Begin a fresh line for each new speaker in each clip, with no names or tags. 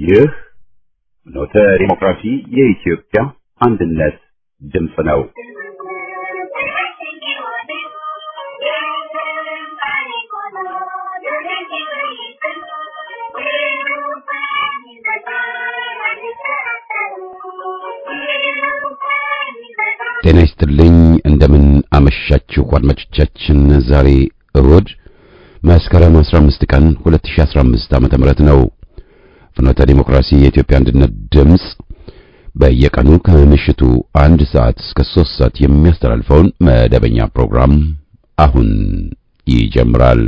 ይህ ኖተ ዲሞክራሲ የኢትዮጵያ አንድነት ድምፅ ነው። ጤና ይስጥልኝ። እንደምን አመሻችሁ አድማጮቻችን። ዛሬ እሁድ መስከረም 15 ቀን 2015 ዓመተ ምህረት ነው። ፍኖተ ዲሞክራሲ የኢትዮጵያ አንድነት ድምፅ በየቀኑ ከምሽቱ አንድ ሰዓት እስከ 3 ሰዓት የሚያስተላልፈውን መደበኛ ፕሮግራም አሁን ይጀምራል።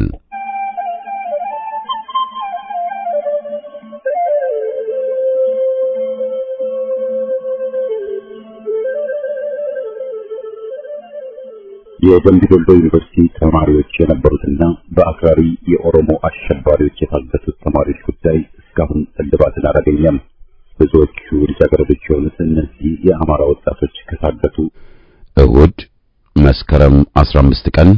የደምቢ ዶሎ ዩኒቨርሲቲ ተማሪዎች የነበሩትና በአክራሪ የኦሮሞ አሸባሪዎች የታገቱት ተማሪዎች ጉዳይ እስካሁን እልባትን አላገኘም። ብዙዎቹ ልጃገረዶች የሆኑት እነዚህ የአማራ ወጣቶች ከታገቱ እሁድ መስከረም 15 ቀን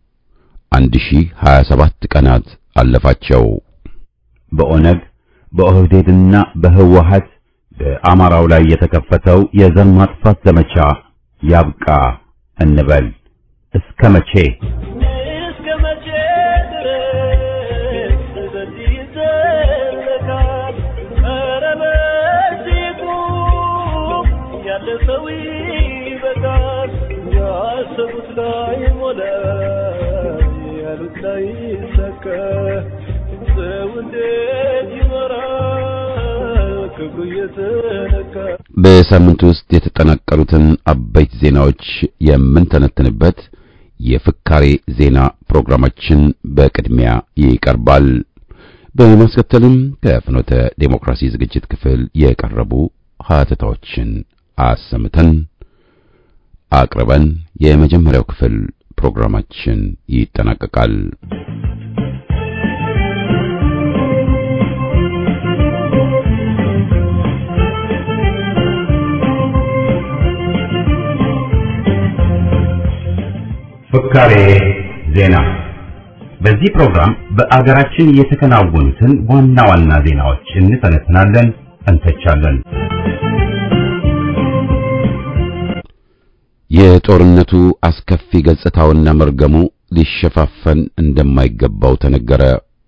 1027 ቀናት አለፋቸው። በኦነግ በኦህዴድና በህወሀት በአማራው ላይ የተከፈተው የዘር ማጥፋት ዘመቻ ያብቃ እንበል። እስከ መቼ
እስከ መቼ ድረስ በዚህ ይዘለቃል? ኧረ በዚህ ቁም፣ ያለ ሰው ይበቃል። ያሰቡት ላይ ሞላ፣ ያሉት ላይ ይሳካ። ሰው እንዴት ይኖራል ክብሩ እየተነካ?
በሳምንት ውስጥ የተጠናቀሩትን አበይት ዜናዎች የምንተነትንበት የፍካሬ ዜና ፕሮግራማችን በቅድሚያ ይቀርባል። በማስከተልም ከፍኖተ ዴሞክራሲ ዝግጅት ክፍል የቀረቡ ሀተታዎችን አሰምተን አቅርበን የመጀመሪያው ክፍል ፕሮግራማችን ይጠናቀቃል። ፍካሬ ዜና። በዚህ ፕሮግራም በአገራችን የተከናወኑትን ዋና ዋና ዜናዎች እንተነትናለን፣ እንተቻለን። የጦርነቱ አስከፊ ገጽታውና መርገሙ ሊሸፋፈን እንደማይገባው ተነገረ።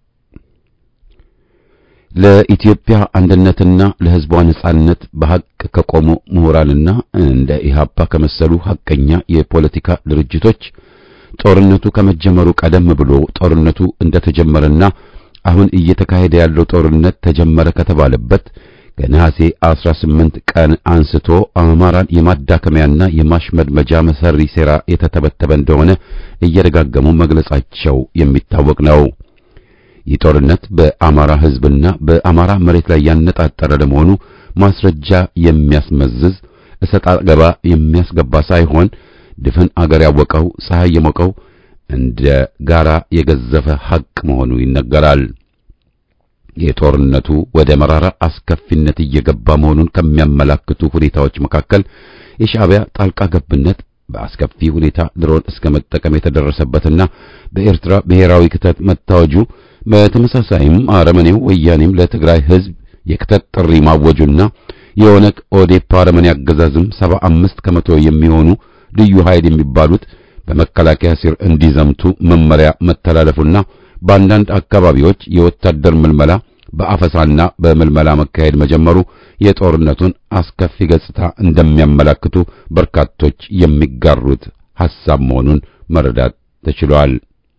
ለኢትዮጵያ አንድነትና ለሕዝቧ ነጻነት በሐቅ ከቆሙ ምሁራንና እንደ ኢህአፓ ከመሰሉ ሐቀኛ የፖለቲካ ድርጅቶች ጦርነቱ ከመጀመሩ ቀደም ብሎ ጦርነቱ እንደተጀመረና አሁን እየተካሄደ ያለው ጦርነት ተጀመረ ከተባለበት ከነሐሴ 18 ቀን አንስቶ አማራን የማዳከሚያና የማሽመድመጃ መሰሪ ሴራ የተተበተበ እንደሆነ እየደጋገሙ መግለጻቸው የሚታወቅ ነው። ይህ ጦርነት በአማራ ሕዝብና በአማራ መሬት ላይ ያነጣጠረ ለመሆኑ ማስረጃ የሚያስመዝዝ እሰጥ አገባ የሚያስገባ ሳይሆን ድፍን አገር ያወቀው ፀሐይ የሞቀው እንደ ጋራ የገዘፈ ሐቅ መሆኑ ይነገራል። የጦርነቱ ወደ መራራ አስከፊነት እየገባ መሆኑን ከሚያመላክቱ ሁኔታዎች መካከል የሻዕቢያ ጣልቃ ገብነት በአስከፊ ሁኔታ ድሮን እስከ መጠቀም የተደረሰበትና በኤርትራ ብሔራዊ ክተት መታወጁ በተመሳሳይም አረመኔው ወያኔም ለትግራይ ሕዝብ የክተት ጥሪ ማወጁና የኦነግ ኦዴፓ አረመኔ አገዛዝም ሰባ አምስት ከመቶ የሚሆኑ ልዩ ኃይል የሚባሉት በመከላከያ ስር እንዲዘምቱ መመሪያ መተላለፉና በአንዳንድ አካባቢዎች የወታደር ምልመላ በአፈሳና በምልመላ መካሄድ መጀመሩ የጦርነቱን አስከፊ ገጽታ እንደሚያመላክቱ በርካቶች የሚጋሩት ሐሳብ መሆኑን መረዳት ተችሏል።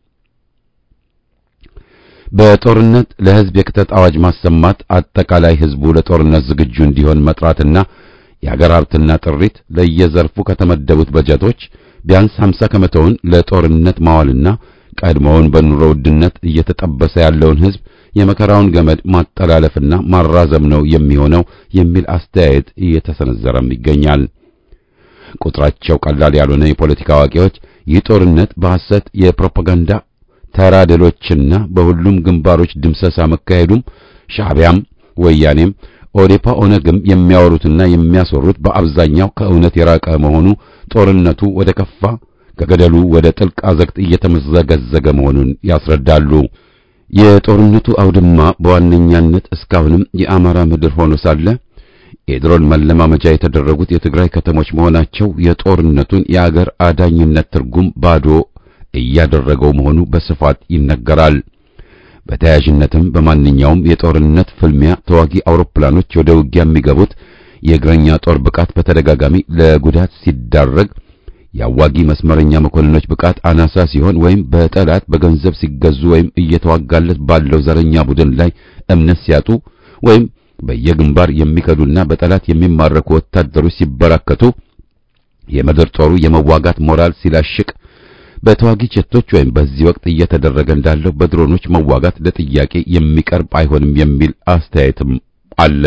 በጦርነት ለሕዝብ የክተት አዋጅ ማሰማት አጠቃላይ ሕዝቡ ለጦርነት ዝግጁ እንዲሆን መጥራትና የአገር ሀብትና ጥሪት ለየዘርፉ ከተመደቡት በጀቶች ቢያንስ 50 ከመቶውን ለጦርነት ማዋልና ቀድሞውን በኑሮ ውድነት እየተጠበሰ ያለውን ሕዝብ የመከራውን ገመድ ማጠላለፍና ማራዘም ነው የሚሆነው የሚል አስተያየት እየተሰነዘረም ይገኛል። ቁጥራቸው ቀላል ያልሆነ የፖለቲካ አዋቂዎች ይህ ጦርነት በሐሰት የፕሮፓጋንዳ ተራድሎችና በሁሉም ግንባሮች ድምሰሳ መካሄዱም ሻዕቢያም ወያኔም ኦዴፓ ኦነግም የሚያወሩትና የሚያስወሩት በአብዛኛው ከእውነት የራቀ መሆኑ ጦርነቱ ወደ ከፋ ከገደሉ ወደ ጥልቅ አዘቅት እየተመዘገዘገ መሆኑን ያስረዳሉ። የጦርነቱ አውድማ በዋነኛነት እስካሁንም የአማራ ምድር ሆኖ ሳለ የድሮን መለማመጃ የተደረጉት የትግራይ ከተሞች መሆናቸው የጦርነቱን የአገር አዳኝነት ትርጉም ባዶ እያደረገው መሆኑ በስፋት ይነገራል። በተያያዥነትም በማንኛውም የጦርነት ፍልሚያ ተዋጊ አውሮፕላኖች ወደ ውጊያ የሚገቡት የእግረኛ ጦር ብቃት በተደጋጋሚ ለጉዳት ሲዳረግ የአዋጊ መስመረኛ መኮንኖች ብቃት አናሳ ሲሆን ወይም በጠላት በገንዘብ ሲገዙ ወይም እየተዋጋለት ባለው ዘረኛ ቡድን ላይ እምነት ሲያጡ ወይም በየግንባር የሚከዱና በጠላት የሚማረኩ ወታደሮች ሲበራከቱ የምድር ጦሩ የመዋጋት ሞራል ሲላሽቅ በተዋጊ ጀቶች ወይም በዚህ ወቅት እየተደረገ እንዳለው በድሮኖች መዋጋት ለጥያቄ የሚቀርብ አይሆንም የሚል አስተያየትም አለ።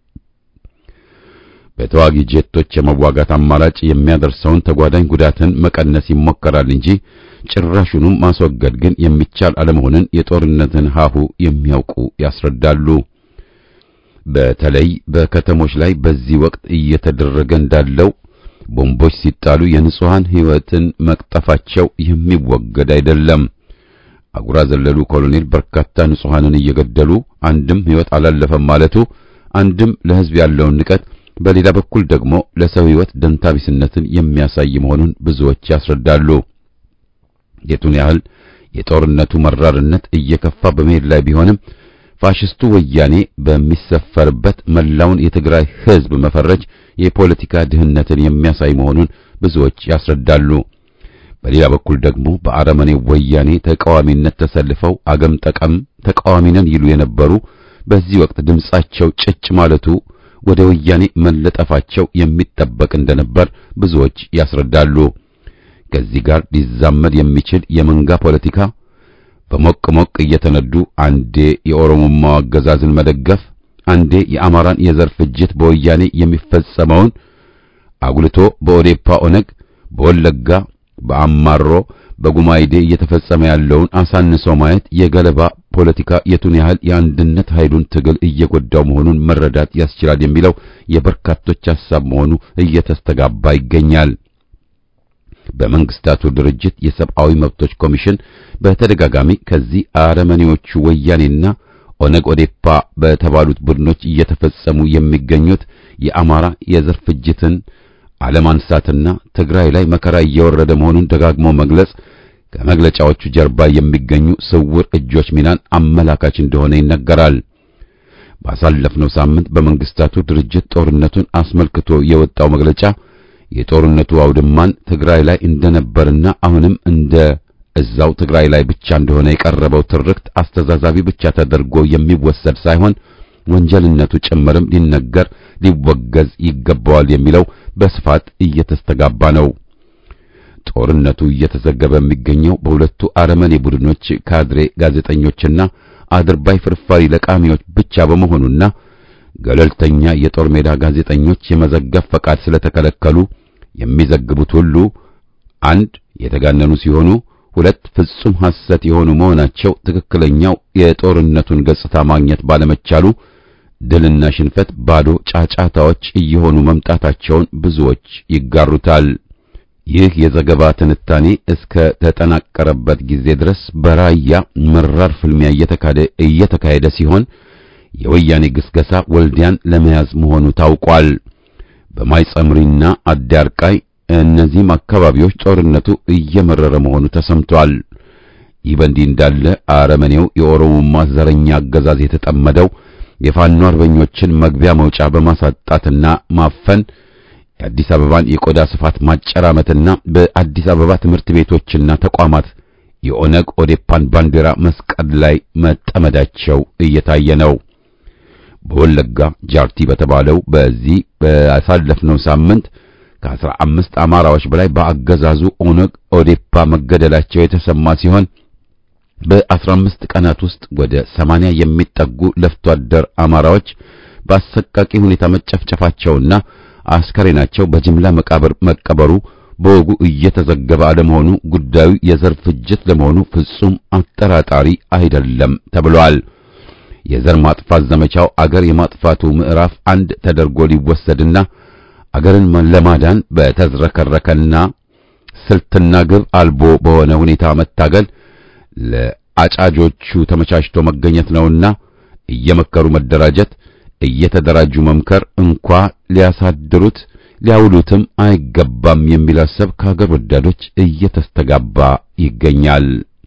በተዋጊ ጄቶች የመዋጋት አማራጭ የሚያደርሰውን ተጓዳኝ ጉዳትን መቀነስ ይሞከራል እንጂ ጭራሹንም ማስወገድ ግን የሚቻል አለመሆኑን የጦርነትን ሀሁ የሚያውቁ ያስረዳሉ። በተለይ በከተሞች ላይ በዚህ ወቅት እየተደረገ እንዳለው ቦምቦች ሲጣሉ የንጹሃን ሕይወትን መቅጠፋቸው የሚወገድ አይደለም። አጉራ ዘለሉ ኮሎኔል በርካታ ንጹሃንን እየገደሉ አንድም ሕይወት አላለፈም ማለቱ አንድም ለሕዝብ ያለውን ንቀት በሌላ በኩል ደግሞ ለሰው ሕይወት ደንታቢስነትን የሚያሳይ መሆኑን ብዙዎች ያስረዳሉ። የቱን ያህል የጦርነቱ መራርነት እየከፋ በመሄድ ላይ ቢሆንም ፋሽስቱ ወያኔ በሚሰፈርበት መላውን የትግራይ ሕዝብ መፈረጅ የፖለቲካ ድህነትን የሚያሳይ መሆኑን ብዙዎች ያስረዳሉ። በሌላ በኩል ደግሞ በአረመኔው ወያኔ ተቃዋሚነት ተሰልፈው አገም ጠቀም ተቃዋሚ ነን ይሉ የነበሩ በዚህ ወቅት ድምጻቸው ጭጭ ማለቱ ወደ ወያኔ መለጠፋቸው የሚጠበቅ እንደነበር ብዙዎች ያስረዳሉ። ከዚህ ጋር ሊዛመድ የሚችል የመንጋ ፖለቲካ በሞቅ ሞቅ እየተነዱ አንዴ የኦሮሞማው አገዛዝን መደገፍ፣ አንዴ የአማራን የዘር ፍጅት በወያኔ የሚፈጸመውን አጉልቶ በኦዴፓ ኦነግ፣ በወለጋ በአማሮ በጉማይዴ እየተፈጸመ ያለውን አሳንሶ ማየት የገለባ ፖለቲካ የቱን ያህል የአንድነት ኃይሉን ትግል እየጎዳው መሆኑን መረዳት ያስችላል የሚለው የበርካቶች ሐሳብ መሆኑ እየተስተጋባ ይገኛል። በመንግስታቱ ድርጅት የሰብአዊ መብቶች ኮሚሽን በተደጋጋሚ ከዚህ አረመኔዎቹ ወያኔና ኦነግ ኦዴፓ በተባሉት ቡድኖች እየተፈጸሙ የሚገኙት የአማራ የዘር ፍጅትን አለማንሳትና ትግራይ ላይ መከራ እየወረደ መሆኑን ደጋግሞ መግለጽ ከመግለጫዎቹ ጀርባ የሚገኙ ስውር እጆች ሚናን አመላካች እንደሆነ ይነገራል። ባሳለፍነው ሳምንት በመንግስታቱ ድርጅት ጦርነቱን አስመልክቶ የወጣው መግለጫ የጦርነቱ አውድማን ትግራይ ላይ እንደነበርና አሁንም እንደ እዛው ትግራይ ላይ ብቻ እንደሆነ የቀረበው ትርክት አስተዛዛቢ ብቻ ተደርጎ የሚወሰድ ሳይሆን ወንጀልነቱ ጭምርም ሊነገር ሊወገዝ ይገባዋል የሚለው በስፋት እየተስተጋባ ነው። ጦርነቱ እየተዘገበ የሚገኘው በሁለቱ አረመኔ ቡድኖች ካድሬ ጋዜጠኞችና አድርባይ ፍርፋሪ ለቃሚዎች ብቻ በመሆኑና ገለልተኛ የጦር ሜዳ ጋዜጠኞች የመዘገብ ፈቃድ ስለተከለከሉ የሚዘግቡት ሁሉ አንድ የተጋነኑ ሲሆኑ ሁለት ፍጹም ሐሰት የሆኑ መሆናቸው ትክክለኛው የጦርነቱን ገጽታ ማግኘት ባለመቻሉ ድልና ሽንፈት ባዶ ጫጫታዎች እየሆኑ መምጣታቸውን ብዙዎች ይጋሩታል። ይህ የዘገባ ትንታኔ እስከ ተጠናቀረበት ጊዜ ድረስ በራያ መራር ፍልሚያ እየተካሄደ ሲሆን የወያኔ ግስገሳ ወልዲያን ለመያዝ መሆኑ ታውቋል። በማይጸምሪና አዳርቃይ እነዚህም አካባቢዎች ጦርነቱ እየመረረ መሆኑ ተሰምቷል። ይህ በእንዲህ እንዳለ አረመኔው የኦሮሞማ ዘረኛ አገዛዝ የተጠመደው የፋኖ አርበኞችን መግቢያ መውጫ በማሳጣትና ማፈን የአዲስ አበባን የቆዳ ስፋት ማጨራመትና በአዲስ አበባ ትምህርት ቤቶችና ተቋማት የኦነግ ኦዴፓን ባንዲራ መስቀል ላይ መጠመዳቸው እየታየ ነው። በወለጋ ጃርቲ በተባለው በዚህ ባሳለፍነው ሳምንት ከአስራ አምስት አማራዎች በላይ በአገዛዙ ኦነግ ኦዴፓ መገደላቸው የተሰማ ሲሆን በአስራ አምስት ቀናት ውስጥ ወደ ሰማንያ የሚጠጉ ለፍቶ አደር አማራዎች በአሰቃቂ ሁኔታ መጨፍጨፋቸውና አስከሬናቸው በጅምላ መቃብር መቀበሩ በወጉ እየተዘገበ አለመሆኑ ጉዳዩ የዘር ፍጅት ለመሆኑ ፍጹም አጠራጣሪ አይደለም ተብሏል። የዘር ማጥፋት ዘመቻው አገር የማጥፋቱ ምዕራፍ አንድ ተደርጎ ሊወሰድና አገርን ለማዳን በተዝረከረከና ስልትና ግብ አልቦ በሆነ ሁኔታ መታገል ለአጫጆቹ ተመቻችቶ መገኘት ነውና እየመከሩ መደራጀት፣ እየተደራጁ መምከር እንኳ ሊያሳድሩት ሊያውሉትም አይገባም የሚል ሐሳብ ከሀገር ወዳዶች እየተስተጋባ ይገኛል።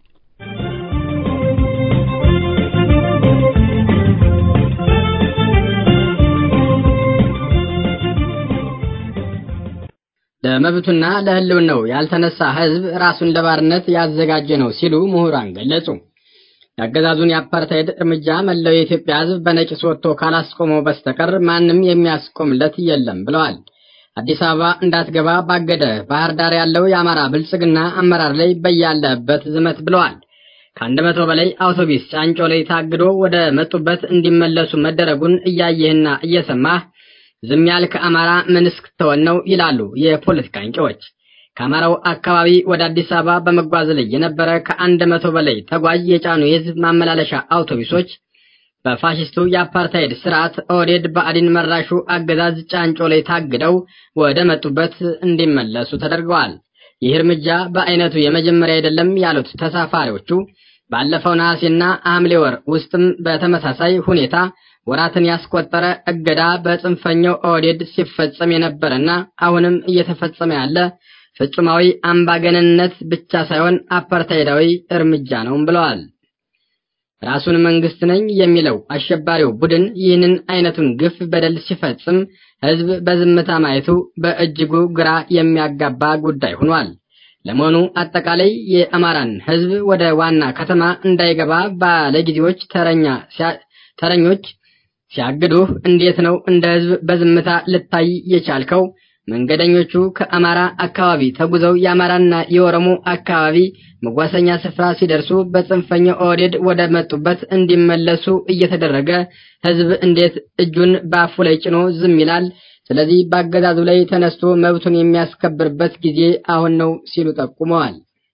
ለመብቱና ለሕልውናው ያልተነሳ ሕዝብ ራሱን ለባርነት ያዘጋጀ ነው ሲሉ ምሁራን ገለጹ። የአገዛዙን የአፓርታይድ እርምጃ መላው የኢትዮጵያ ሕዝብ በነቂስ ወጥቶ ካላስቆመው በስተቀር ማንም የሚያስቆምለት የለም ብለዋል። አዲስ አበባ እንዳትገባ ባገደ ባህር ዳር ያለው የአማራ ብልጽግና አመራር ላይ በያለበት ዝመት ብለዋል። ከአንድ መቶ በላይ አውቶቡስ ጫንጮ ላይ ታግዶ ወደ መጡበት እንዲመለሱ መደረጉን እያየህና እየሰማህ ዝም ያልክ አማራ ምን እስክትሆን ነው ይላሉ የፖለቲካ አንቂዎች። ከአማራው አካባቢ ወደ አዲስ አበባ በመጓዝ ላይ የነበረ ከአንድ መቶ በላይ ተጓዥ የጫኑ የህዝብ ማመላለሻ አውቶቡሶች በፋሽስቱ የአፓርታይድ ስርዓት ኦህዴድ ብአዴን መራሹ አገዛዝ ጫንጮ ላይ ታግደው ወደ መጡበት እንዲመለሱ ተደርገዋል። ይህ እርምጃ በአይነቱ የመጀመሪያ አይደለም ያሉት ተሳፋሪዎቹ ባለፈው ነሐሴና ሐምሌ ወር ውስጥም በተመሳሳይ ሁኔታ ወራትን ያስቆጠረ እገዳ በጽንፈኛው ኦህዴድ ሲፈጸም የነበረና አሁንም እየተፈጸመ ያለ ፍጹማዊ አምባገነንነት ብቻ ሳይሆን አፓርታይዳዊ እርምጃ ነውም ብለዋል። ራሱን መንግስት ነኝ የሚለው አሸባሪው ቡድን ይህንን አይነቱን ግፍ በደል ሲፈጽም ህዝብ በዝምታ ማየቱ በእጅጉ ግራ የሚያጋባ ጉዳይ ሆኗል። ለመሆኑ አጠቃላይ የአማራን ህዝብ ወደ ዋና ከተማ እንዳይገባ ባለጊዜዎች ተረኛ ተረኞች ሲያግዱህ እንዴት ነው እንደ ህዝብ በዝምታ ልታይ የቻልከው? መንገደኞቹ ከአማራ አካባቢ ተጉዘው የአማራና የኦሮሞ አካባቢ መጓሰኛ ስፍራ ሲደርሱ በጽንፈኛው ኦህዴድ ወደ መጡበት እንዲመለሱ እየተደረገ ህዝብ እንዴት እጁን በአፉ ላይ ጭኖ ዝም ይላል? ስለዚህ በአገዛዙ ላይ ተነስቶ መብቱን የሚያስከብርበት ጊዜ አሁን ነው ሲሉ ጠቁመዋል።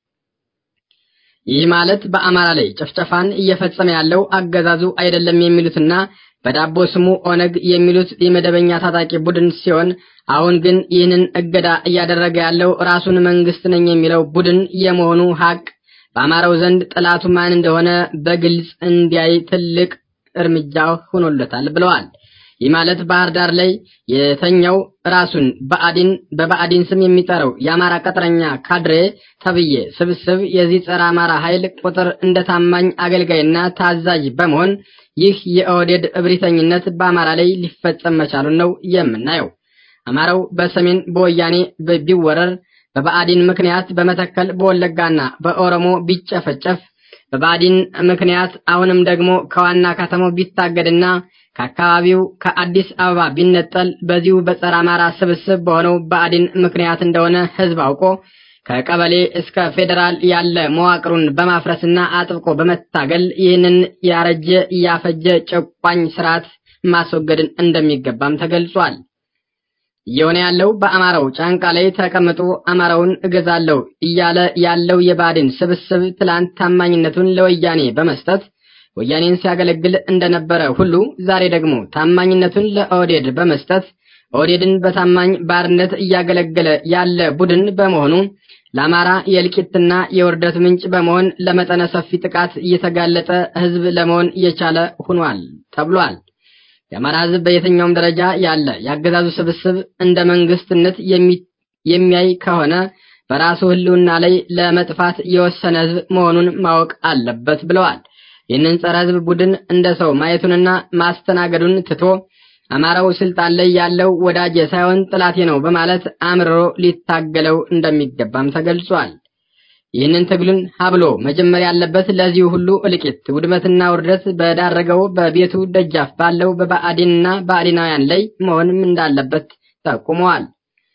ይህ ማለት በአማራ ላይ ጭፍጨፋን እየፈጸመ ያለው አገዛዙ አይደለም የሚሉትና በዳቦ ስሙ ኦነግ የሚሉት የመደበኛ ታጣቂ ቡድን ሲሆን አሁን ግን ይህንን እገዳ እያደረገ ያለው ራሱን መንግስት ነኝ የሚለው ቡድን የመሆኑ ሀቅ በአማራው ዘንድ ጠላቱ ማን እንደሆነ በግልጽ እንዲያይ ትልቅ እርምጃ ሆኖለታል ብለዋል። ይህ ማለት ባህር ዳር ላይ የተኛው ራሱን በአዲን በባዕዲን ስም የሚጠራው የአማራ ቀጥረኛ ካድሬ ተብዬ ስብስብ የዚህ ጸረ አማራ ኃይል ቁጥር እንደ ታማኝ አገልጋይና ታዛዥ በመሆን ይህ የኦህዴድ እብሪተኝነት በአማራ ላይ ሊፈጸም መቻሉን ነው የምናየው። አማራው በሰሜን በወያኔ ቢወረር፣ በባዕዲን ምክንያት በመተከል በወለጋና በኦሮሞ ቢጨፈጨፍ፣ በባዕዲን ምክንያት አሁንም ደግሞ ከዋና ከተማው ቢታገድና ከአካባቢው ከአዲስ አበባ ቢነጠል በዚሁ በጸረ አማራ ስብስብ በሆነው ብአዴን ምክንያት እንደሆነ ህዝብ አውቆ ከቀበሌ እስከ ፌዴራል ያለ መዋቅሩን በማፍረስና አጥብቆ በመታገል ይህንን ያረጀ ያፈጀ ጨቋኝ ስርዓት ማስወገድን እንደሚገባም ተገልጿል። እየሆነ ያለው በአማራው ጫንቃ ላይ ተቀምጦ አማራውን እገዛለሁ እያለ ያለው የብአዴን ስብስብ ትላንት ታማኝነቱን ለወያኔ በመስጠት ወያኔን ሲያገለግል እንደነበረ ሁሉ ዛሬ ደግሞ ታማኝነቱን ለኦህዴድ በመስጠት ኦህዴድን በታማኝ ባርነት እያገለገለ ያለ ቡድን በመሆኑ ለአማራ የእልቂትና የውርደት ምንጭ በመሆን ለመጠነ ሰፊ ጥቃት እየተጋለጠ ህዝብ ለመሆን እየቻለ ሆኗል ተብሏል። የአማራ ህዝብ በየትኛውም ደረጃ ያለ የአገዛዙ ስብስብ እንደ መንግስትነት የሚያይ ከሆነ በራሱ ህልውና ላይ ለመጥፋት የወሰነ ህዝብ መሆኑን ማወቅ አለበት ብለዋል። ይህንን ጸረ ህዝብ ቡድን እንደ ሰው ማየቱንና ማስተናገዱን ትቶ አማራው ስልጣን ላይ ያለው ወዳጄ ሳይሆን ጥላቴ ነው በማለት አምርሮ ሊታገለው እንደሚገባም ተገልጿል። ይህንን ትግሉን ሀብሎ መጀመር ያለበት ለዚሁ ሁሉ እልቂት፣ ውድመትና ውርደት በዳረገው በቤቱ ደጃፍ ባለው በብአዴንና ብአዴናውያን ላይ መሆንም እንዳለበት ጠቁመዋል።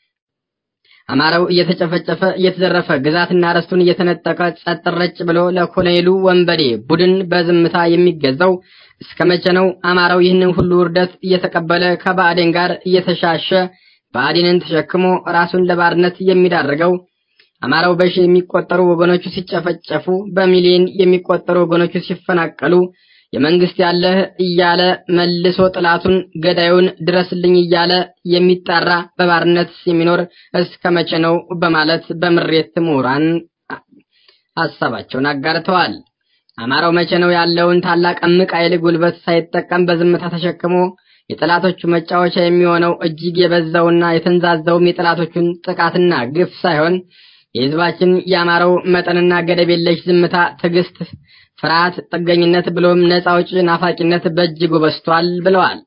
አማራው እየተጨፈጨፈ እየተዘረፈ ግዛትና ርስቱን እየተነጠቀ ጸጥ ረጭ ብሎ ለኮሎኔሉ ወንበዴ ቡድን በዝምታ የሚገዛው እስከ መቼ ነው? አማራው ይህንን ሁሉ ውርደት እየተቀበለ ከባዕዴን ጋር እየተሻሸ ብአዴንን ተሸክሞ ራሱን ለባርነት የሚዳርገው? አማራው በሺ የሚቆጠሩ ወገኖቹ ሲጨፈጨፉ፣ በሚሊዮን የሚቆጠሩ ወገኖቹ ሲፈናቀሉ የመንግስት ያለህ እያለ መልሶ ጥላቱን ገዳዩን ድረስልኝ እያለ የሚጣራ በባርነት የሚኖር እስከ መቼ ነው? በማለት በምሬት ምሁራን ሀሳባቸውን አጋርተዋል። አማራው መቼ ነው ያለውን ታላቅ እምቅ ኃይል ጉልበት ሳይጠቀም በዝምታ ተሸክሞ የጠላቶቹ መጫወቻ የሚሆነው እጅግ የበዛውና የተንዛዛውም የጠላቶቹን ጥቃትና ግፍ ሳይሆን የህዝባችን የአማራው መጠንና ገደብ የለሽ ዝምታ፣ ትዕግስት፣ ፍርሃት፣ ጥገኝነት ብሎም ነፃ አውጪ ናፋቂነት በእጅጉ በዝቷል ብለዋል።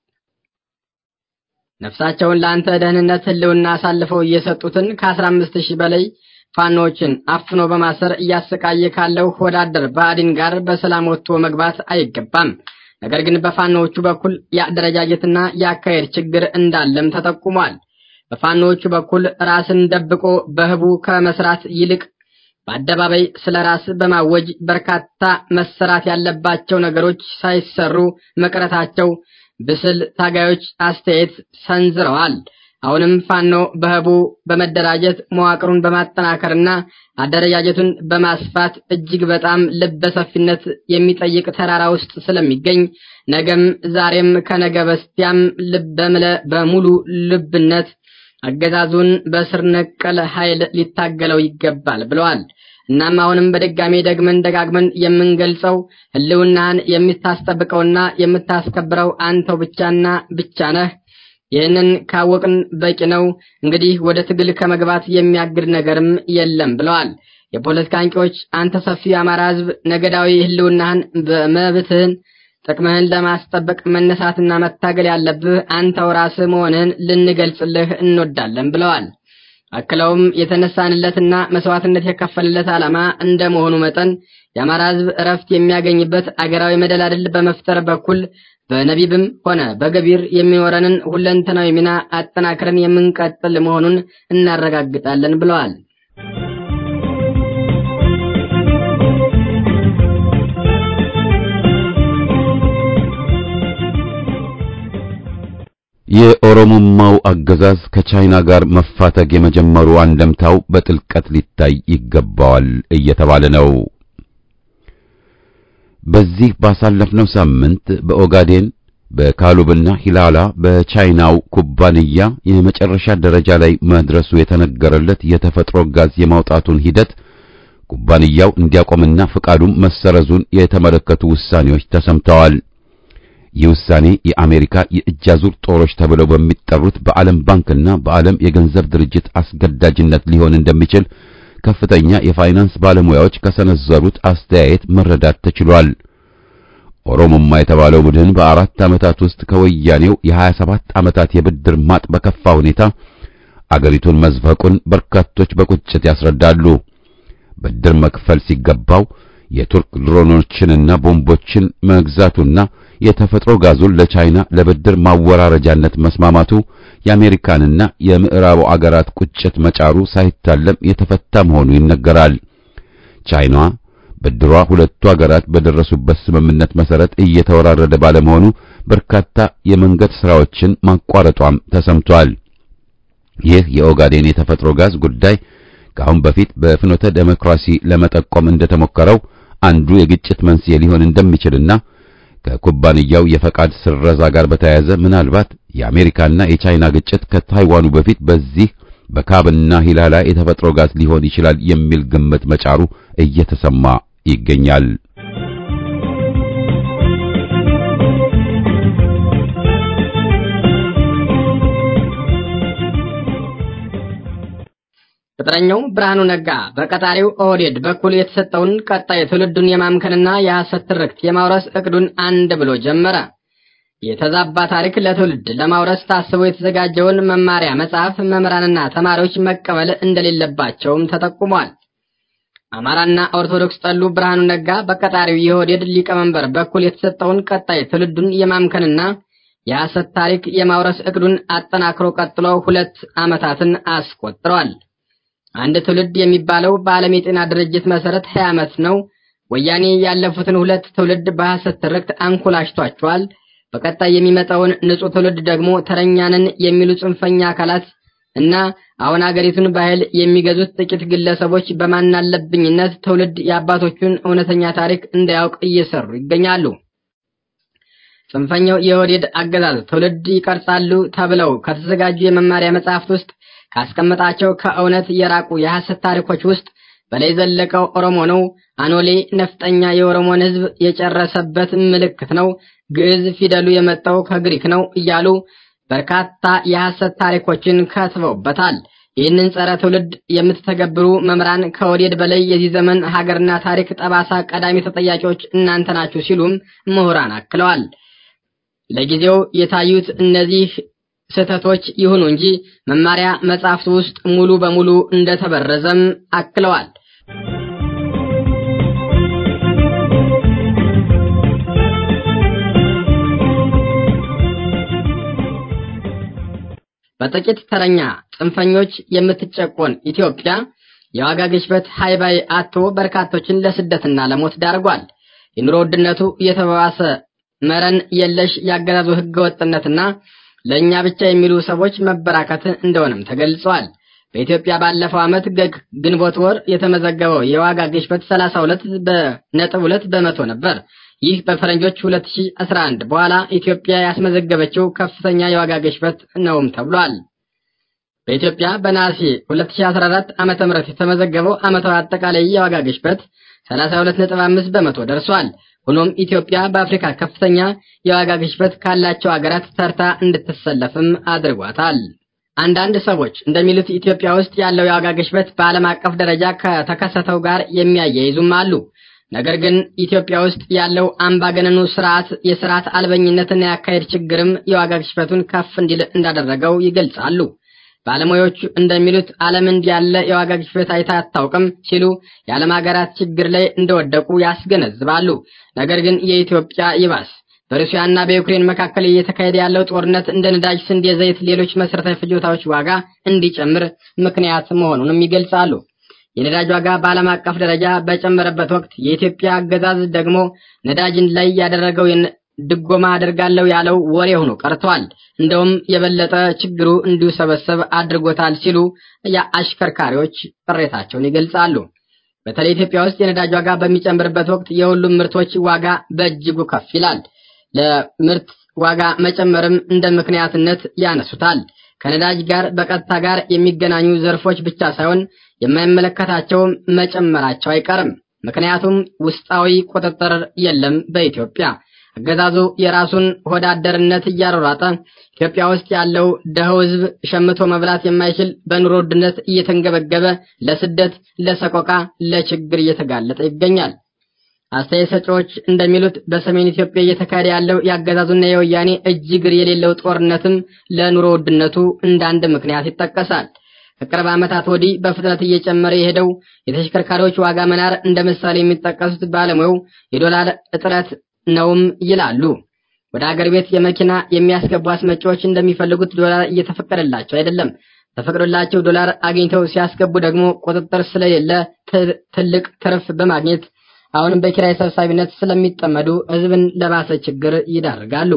ነፍሳቸውን ለአንተ ደህንነት ህልውና አሳልፈው እየሰጡትን ከአስራ አምስት ሺህ በላይ ፋኖዎችን አፍኖ በማሰር እያሰቃየ ካለው ወዳደር ብአዴን ጋር በሰላም ወጥቶ መግባት አይገባም። ነገር ግን በፋኖዎቹ በኩል የአደረጃጀትና የአካሄድ ችግር እንዳለም ተጠቁሟል። በፋኖዎቹ በኩል ራስን ደብቆ በህቡ ከመስራት ይልቅ በአደባባይ ስለ ራስ በማወጅ በርካታ መሰራት ያለባቸው ነገሮች ሳይሰሩ መቅረታቸው ብስል ታጋዮች አስተያየት ሰንዝረዋል። አሁንም ፋኖ በህቡ በመደራጀት መዋቅሩን በማጠናከርና አደረጃጀቱን በማስፋት እጅግ በጣም ልበ ሰፊነት የሚጠይቅ ተራራ ውስጥ ስለሚገኝ ነገም ዛሬም ከነገ በስቲያም በምለ በሙሉ ልብነት አገዛዙን በስር ነቀል ኃይል ሊታገለው ይገባል ብለዋል። እናም አሁንም በድጋሜ ደግመን ደጋግመን የምንገልጸው ህልውናህን የምታስጠብቀውና የምታስከብረው አንተው ብቻና ብቻ ነህ። ይህንን ካወቅን በቂ ነው። እንግዲህ ወደ ትግል ከመግባት የሚያግድ ነገርም የለም ብለዋል። የፖለቲካ አንቂዎች አንተ ሰፊው የአማራ ህዝብ ነገዳዊ ህልውናህን በመብትህን ጥቅምህን ለማስጠበቅ መነሳትና መታገል ያለብህ አንተው ራስህ መሆንህን ልንገልጽልህ እንወዳለን ብለዋል። አክለውም የተነሳንለትና መስዋዕትነት የከፈልለት ዓላማ እንደመሆኑ መጠን የአማራ ህዝብ እረፍት የሚያገኝበት አገራዊ መደላድል በመፍጠር በኩል በነቢብም ሆነ በገቢር የሚኖረንን ሁለንተናዊ ሚና አጠናክረን የምንቀጥል መሆኑን እናረጋግጣለን ብለዋል።
የኦሮሞማው አገዛዝ ከቻይና ጋር መፋተግ የመጀመሩ አንደምታው በጥልቀት ሊታይ ይገባዋል እየተባለ ነው። በዚህ ባሳለፍነው ሳምንት በኦጋዴን በካሉብና ሂላላ በቻይናው ኩባንያ የመጨረሻ ደረጃ ላይ መድረሱ የተነገረለት የተፈጥሮ ጋዝ የማውጣቱን ሂደት ኩባንያው እንዲያቆምና ፍቃዱም መሰረዙን የተመለከቱ ውሳኔዎች ተሰምተዋል። ይህ ውሳኔ የአሜሪካ የእጅ አዙር ጦሮች ተብለው በሚጠሩት በዓለም ባንክና በዓለም የገንዘብ ድርጅት አስገዳጅነት ሊሆን እንደሚችል ከፍተኛ የፋይናንስ ባለሙያዎች ከሰነዘሩት አስተያየት መረዳት ተችሏል። ኦሮሞማ የተባለው ቡድን በአራት ዓመታት ውስጥ ከወያኔው የ27 ዓመታት የብድር ማጥ በከፋ ሁኔታ አገሪቱን መዝፈቁን በርካቶች በቁጭት ያስረዳሉ። ብድር መክፈል ሲገባው የቱርክ ድሮኖችንና ቦምቦችን መግዛቱና የተፈጥሮ ጋዙን ለቻይና ለብድር ማወራረጃነት መስማማቱ የአሜሪካንና የምዕራቡ አገራት ቁጭት መጫሩ ሳይታለም የተፈታ መሆኑ ይነገራል። ቻይና ብድሯ ሁለቱ አገራት በደረሱበት ስምምነት መሰረት እየተወራረደ ባለመሆኑ በርካታ የመንገድ ስራዎችን ማቋረጧም ተሰምቷል። ይህ የኦጋዴን የተፈጥሮ ጋዝ ጉዳይ ከአሁን በፊት በፍኖተ ዴሞክራሲ ለመጠቆም እንደተሞከረው አንዱ የግጭት መንስኤ ሊሆን እንደሚችልና ከኩባንያው የፈቃድ ስረዛ ጋር በተያያዘ ምናልባት የአሜሪካና የቻይና ግጭት ከታይዋኑ በፊት በዚህ በካብና ሂላላ የተፈጥሮ ጋዝ ሊሆን ይችላል የሚል ግምት መጫሩ እየተሰማ ይገኛል።
ቅጥረኛው ብርሃኑ ነጋ በቀጣሪው ኦህዴድ በኩል የተሰጠውን ቀጣይ ትውልዱን የማምከንና የሐሰት ትርክት የማውረስ እቅዱን አንድ ብሎ ጀመረ። የተዛባ ታሪክ ለትውልድ ለማውረስ ታስቦ የተዘጋጀውን መማሪያ መጽሐፍ መምህራንና ተማሪዎች መቀበል እንደሌለባቸውም ተጠቁሟል። አማራና ኦርቶዶክስ ጠሉ ብርሃኑ ነጋ በቀጣሪው የኦህዴድ ሊቀመንበር በኩል የተሰጠውን ቀጣይ ትውልዱን የማምከንና የሐሰት ታሪክ የማውረስ እቅዱን አጠናክሮ ቀጥሎ ሁለት ዓመታትን አስቆጥሯል። አንድ ትውልድ የሚባለው በዓለም የጤና ድርጅት መሰረት 20 ዓመት ነው። ወያኔ ያለፉትን ሁለት ትውልድ በሐሰት ትርክት አንኮላሽቷቸዋል። በቀጣይ የሚመጣውን ንጹህ ትውልድ ደግሞ ተረኛንን የሚሉ ጽንፈኛ አካላት እና አሁን አገሪቱን በኃይል የሚገዙት ጥቂት ግለሰቦች በማናለብኝነት ትውልድ የአባቶቹን እውነተኛ ታሪክ እንዳያውቅ እየሰሩ ይገኛሉ። ጽንፈኛው የኦህዴድ አገዛዝ ትውልድ ይቀርጻሉ ተብለው ከተዘጋጁ የመማሪያ መጽሐፍት ውስጥ ካስቀመጣቸው ከእውነት የራቁ የሐሰት ታሪኮች ውስጥ በላይ ዘለቀው ኦሮሞ ነው፣ አኖሌ ነፍጠኛ የኦሮሞን ሕዝብ የጨረሰበት ምልክት ነው፣ ግዕዝ ፊደሉ የመጣው ከግሪክ ነው እያሉ በርካታ የሐሰት ታሪኮችን ከትበውበታል። ይህንን ጸረ ትውልድ የምትተገብሩ መምህራን ከወዴድ በላይ የዚህ ዘመን ሀገርና ታሪክ ጠባሳ ቀዳሚ ተጠያቂዎች እናንተ ናችሁ ሲሉም ምሁራን አክለዋል። ለጊዜው የታዩት እነዚህ ስህተቶች ይሁኑ እንጂ መማሪያ መጽሐፍት ውስጥ ሙሉ በሙሉ እንደተበረዘም አክለዋል። በጥቂት ተረኛ ጽንፈኞች የምትጨቆን ኢትዮጵያ የዋጋ ግሽበት ሃይባይ አቶ በርካቶችን ለስደትና ለሞት ዳርጓል። የኑሮ ውድነቱ እየተባባሰ መረን የለሽ ያገዛዙ ህገወጥነትና ለእኛ ብቻ የሚሉ ሰዎች መበራከት እንደሆነም ተገልጿል። በኢትዮጵያ ባለፈው ዓመት ግንቦት ወር የተመዘገበው የዋጋ ግሽበት 32 በነጥብ 2 በመቶ ነበር። ይህ በፈረንጆች 2011 በኋላ ኢትዮጵያ ያስመዘገበችው ከፍተኛ የዋጋ ግሽበት ነውም ተብሏል። በኢትዮጵያ በነሐሴ 2014 ዓመተ ምህረት የተመዘገበው ዓመታዊ አጠቃላይ የዋጋ ግሽበት 32.5 በመቶ ደርሷል። ሆኖም ኢትዮጵያ በአፍሪካ ከፍተኛ የዋጋ ግሽበት ካላቸው ሀገራት ተርታ እንድትሰለፍም አድርጓታል። አንዳንድ ሰዎች እንደሚሉት ኢትዮጵያ ውስጥ ያለው የዋጋ ግሽበት በዓለም አቀፍ ደረጃ ከተከሰተው ጋር የሚያያይዙም አሉ። ነገር ግን ኢትዮጵያ ውስጥ ያለው አምባገነኑ ስርዓት የስርዓት አልበኝነትና የአካሄድ ችግርም የዋጋ ግሽበቱን ከፍ እንዲል እንዳደረገው ይገልጻሉ። ባለሙያዎቹ እንደሚሉት ዓለም እንዲህ ያለ የዋጋ ግሽበት አይታ አታውቅም ሲሉ የዓለም ሀገራት ችግር ላይ እንደወደቁ ያስገነዝባሉ። ነገር ግን የኢትዮጵያ ይባስ በሩሲያና በዩክሬን መካከል እየተካሄደ ያለው ጦርነት እንደ ነዳጅ፣ ስንዴ፣ ዘይት፣ ሌሎች መሰረታዊ ፍጆታዎች ዋጋ እንዲጨምር ምክንያት መሆኑንም ይገልጻሉ። የነዳጅ ዋጋ በዓለም አቀፍ ደረጃ በጨመረበት ወቅት የኢትዮጵያ አገዛዝ ደግሞ ነዳጅን ላይ ያደረገው ድጎማ አደርጋለሁ ያለው ወሬ ሆኖ ቀርቷል። እንደውም የበለጠ ችግሩ እንዲሰበሰብ አድርጎታል ሲሉ የአሽከርካሪዎች ቅሬታቸውን ይገልጻሉ። በተለይ ኢትዮጵያ ውስጥ የነዳጅ ዋጋ በሚጨምርበት ወቅት የሁሉም ምርቶች ዋጋ በእጅጉ ከፍ ይላል። ለምርት ዋጋ መጨመርም እንደ ምክንያትነት ያነሱታል። ከነዳጅ ጋር በቀጥታ ጋር የሚገናኙ ዘርፎች ብቻ ሳይሆን የማይመለከታቸው መጨመራቸው አይቀርም። ምክንያቱም ውስጣዊ ቁጥጥር የለም በኢትዮጵያ። አገዛዙ የራሱን ሆዳደርነት እያሯሯጠ ኢትዮጵያ ውስጥ ያለው ደኸው ሕዝብ ሸምቶ መብላት የማይችል በኑሮ ውድነት እየተንገበገበ ለስደት፣ ለሰቆቃ፣ ለችግር እየተጋለጠ ይገኛል። አስተያየት ሰጪዎች እንደሚሉት በሰሜን ኢትዮጵያ እየተካሄደ ያለው የአገዛዙና የወያኔ እጅ እግር የሌለው ጦርነትም ለኑሮ ውድነቱ እንደ አንድ ምክንያት ይጠቀሳል። ከቅርብ ዓመታት ወዲህ በፍጥነት እየጨመረ የሄደው የተሽከርካሪዎች ዋጋ መናር እንደ ምሳሌ የሚጠቀሱት ባለሙያው የዶላር እጥረት ነውም ይላሉ። ወደ አገር ቤት የመኪና የሚያስገቡ አስመጪዎች እንደሚፈልጉት ዶላር እየተፈቀደላቸው አይደለም። ተፈቅዶላቸው ዶላር አግኝተው ሲያስገቡ ደግሞ ቁጥጥር ስለሌለ ትልቅ ትርፍ በማግኘት አሁንም በኪራይ ሰብሳቢነት ስለሚጠመዱ ሕዝብን ለባሰ ችግር ይዳርጋሉ።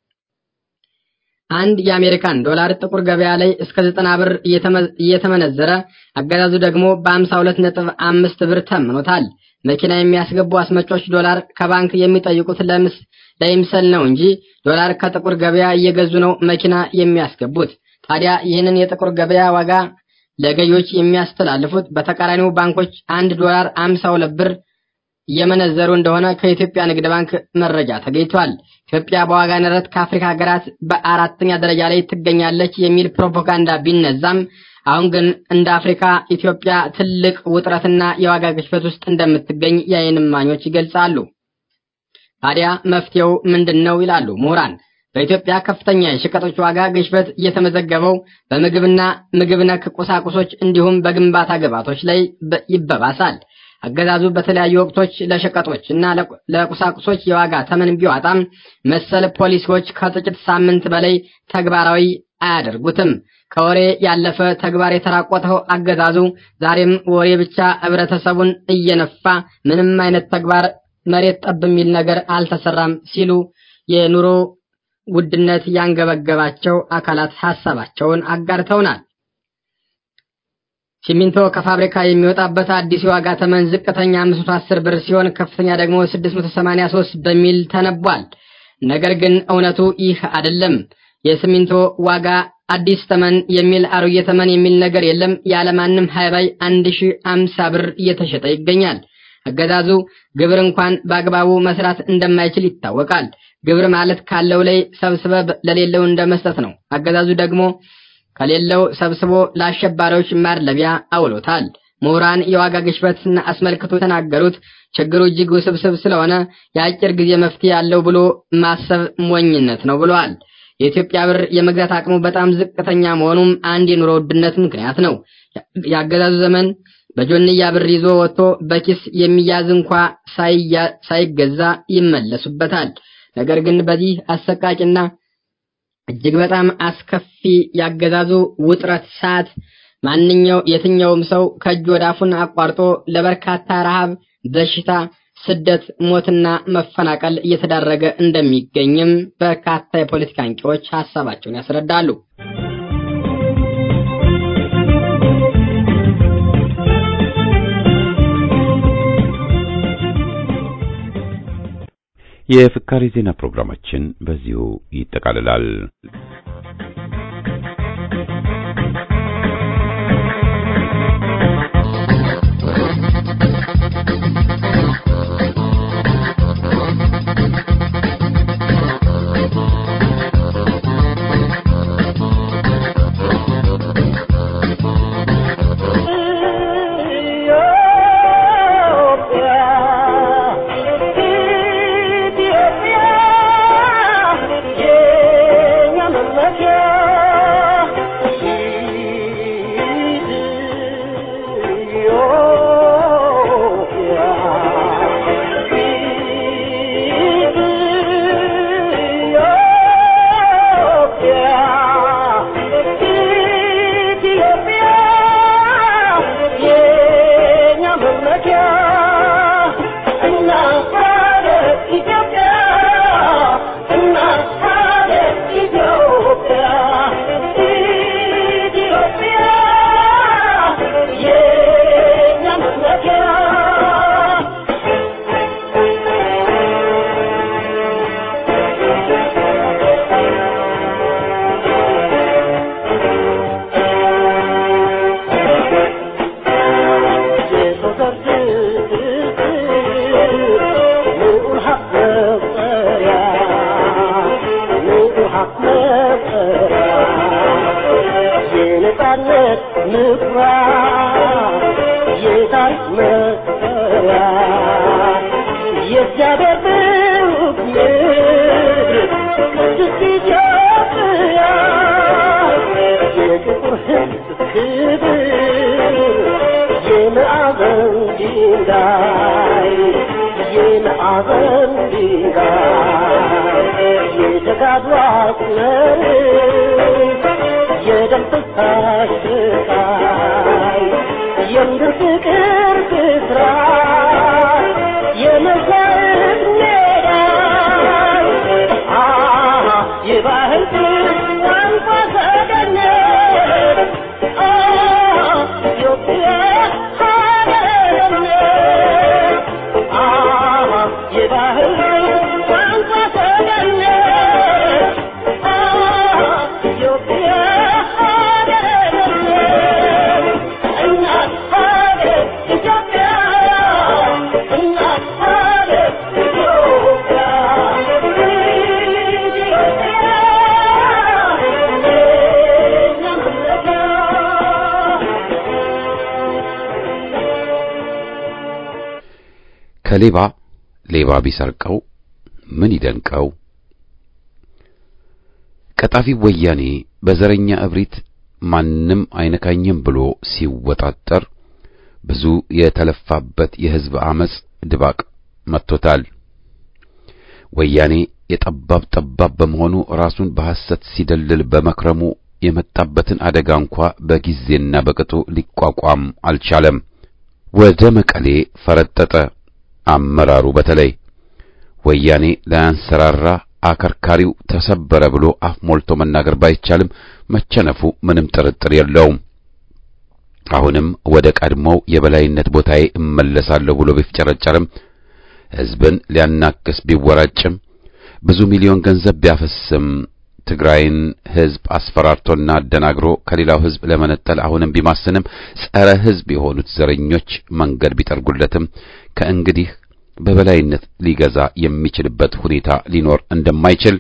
አንድ የአሜሪካን ዶላር ጥቁር ገበያ ላይ እስከ ዘጠና ብር እየተመነዘረ አገዛዙ ደግሞ በአምሳ ሁለት ነጥብ አምስት ብር ተምኖታል። መኪና የሚያስገቡ አስመጮች ዶላር ከባንክ የሚጠይቁት ለምስ ለይምሰል ነው እንጂ ዶላር ከጥቁር ገበያ እየገዙ ነው መኪና የሚያስገቡት። ታዲያ ይህንን የጥቁር ገበያ ዋጋ ለገዢዎች የሚያስተላልፉት በተቃራኒው ባንኮች አንድ ዶላር አምሳ ሁለት ብር እየመነዘሩ እንደሆነ ከኢትዮጵያ ንግድ ባንክ መረጃ ተገኝቷል። ኢትዮጵያ በዋጋ ንረት ከአፍሪካ ሀገራት በአራተኛ ደረጃ ላይ ትገኛለች የሚል ፕሮፓጋንዳ ቢነዛም አሁን ግን እንደ አፍሪካ ኢትዮጵያ ትልቅ ውጥረትና የዋጋ ግሽበት ውስጥ እንደምትገኝ የዓይን እማኞች ይገልጻሉ። ታዲያ መፍትሄው ምንድን ነው ይላሉ ምሁራን። በኢትዮጵያ ከፍተኛ የሸቀጦች ዋጋ ግሽበት እየተመዘገበው በምግብና ምግብ ነክ ቁሳቁሶች እንዲሁም በግንባታ ግብዓቶች ላይ ይበባሳል። አገዛዙ በተለያዩ ወቅቶች ለሸቀጦች እና ለቁሳቁሶች የዋጋ ተመን ቢዋጣም መሰል ፖሊሲዎች ከጥቂት ሳምንት በላይ ተግባራዊ አያደርጉትም። ከወሬ ያለፈ ተግባር የተራቆተው አገዛዙ ዛሬም ወሬ ብቻ ህብረተሰቡን እየነፋ ምንም አይነት ተግባር መሬት ጠብ የሚል ነገር አልተሰራም ሲሉ የኑሮ ውድነት ያንገበገባቸው አካላት ሀሳባቸውን አጋርተውናል። ሲሚንቶ ከፋብሪካ የሚወጣበት አዲስ የዋጋ ተመን ዝቅተኛ 510 ብር ሲሆን ከፍተኛ ደግሞ 683 በሚል ተነቧል። ነገር ግን እውነቱ ይህ አይደለም። የሲሚንቶ ዋጋ አዲስ ተመን የሚል አሮጌ ተመን የሚል ነገር የለም። ያለማንም ሃይባይ አንድ ሺህ አምሳ ብር እየተሸጠ ይገኛል። አገዛዙ ግብር እንኳን በአግባቡ መስራት እንደማይችል ይታወቃል። ግብር ማለት ካለው ላይ ሰብስበ ለሌለው እንደመስጠት ነው። አገዛዙ ደግሞ ከሌለው ሰብስቦ ለአሸባሪዎች ማድለቢያ አውሎታል። ምሁራን የዋጋ ግሽበትን አስመልክቶ የተናገሩት ችግሩ እጅግ ውስብስብ ስለሆነ የአጭር ጊዜ መፍትሄ ያለው ብሎ ማሰብ ሞኝነት ነው ብለዋል። የኢትዮጵያ ብር የመግዛት አቅሙ በጣም ዝቅተኛ መሆኑም አንድ የኑሮ ውድነት ምክንያት ነው። የአገዛዙ ዘመን በጆንያ ብር ይዞ ወጥቶ በኪስ የሚያዝ እንኳ ሳይገዛ ይመለሱበታል። ነገር ግን በዚህ አሰቃቂና እጅግ በጣም አስከፊ ያገዛዙ ውጥረት ሰዓት ማንኛው የትኛውም ሰው ከእጅ ወደ አፉን አቋርጦ ለበርካታ ረሃብ፣ በሽታ፣ ስደት፣ ሞትና መፈናቀል እየተዳረገ እንደሚገኝም በርካታ የፖለቲካ አንቂዎች ሀሳባቸውን ያስረዳሉ።
የፍካሬ ዜና ፕሮግራማችን በዚሁ ይጠቃልላል። ከሌባ ሌባ ቢሰርቀው ምን ይደንቀው? ቀጣፊ ወያኔ በዘረኛ እብሪት ማንም አይነካኝም ብሎ ሲወጣጠር ብዙ የተለፋበት የሕዝብ አመጽ ድባቅ መጥቶታል። ወያኔ የጠባብ ጠባብ በመሆኑ ራሱን በሐሰት ሲደልል በመክረሙ የመጣበትን አደጋ እንኳ በጊዜና በቅጡ ሊቋቋም አልቻለም። ወደ መቀሌ ፈረጠጠ። አመራሩ በተለይ ወያኔ ላያንሰራራ አከርካሪው ተሰበረ ብሎ አፍ ሞልቶ መናገር ባይቻልም መቸነፉ ምንም ጥርጥር የለውም። አሁንም ወደ ቀድሞው የበላይነት ቦታዬ እመለሳለሁ ብሎ ቢፍጨረጨርም ሕዝብን ሊያናክስ ቢወራጭም ብዙ ሚሊዮን ገንዘብ ቢያፈስም ትግራይን ሕዝብ አስፈራርቶና አደናግሮ ከሌላው ሕዝብ ለመነጠል አሁንም ቢማስንም ጸረ ሕዝብ የሆኑት ዘረኞች መንገድ ቢጠርጉለትም ከእንግዲህ በበላይነት ሊገዛ የሚችልበት ሁኔታ ሊኖር እንደማይችል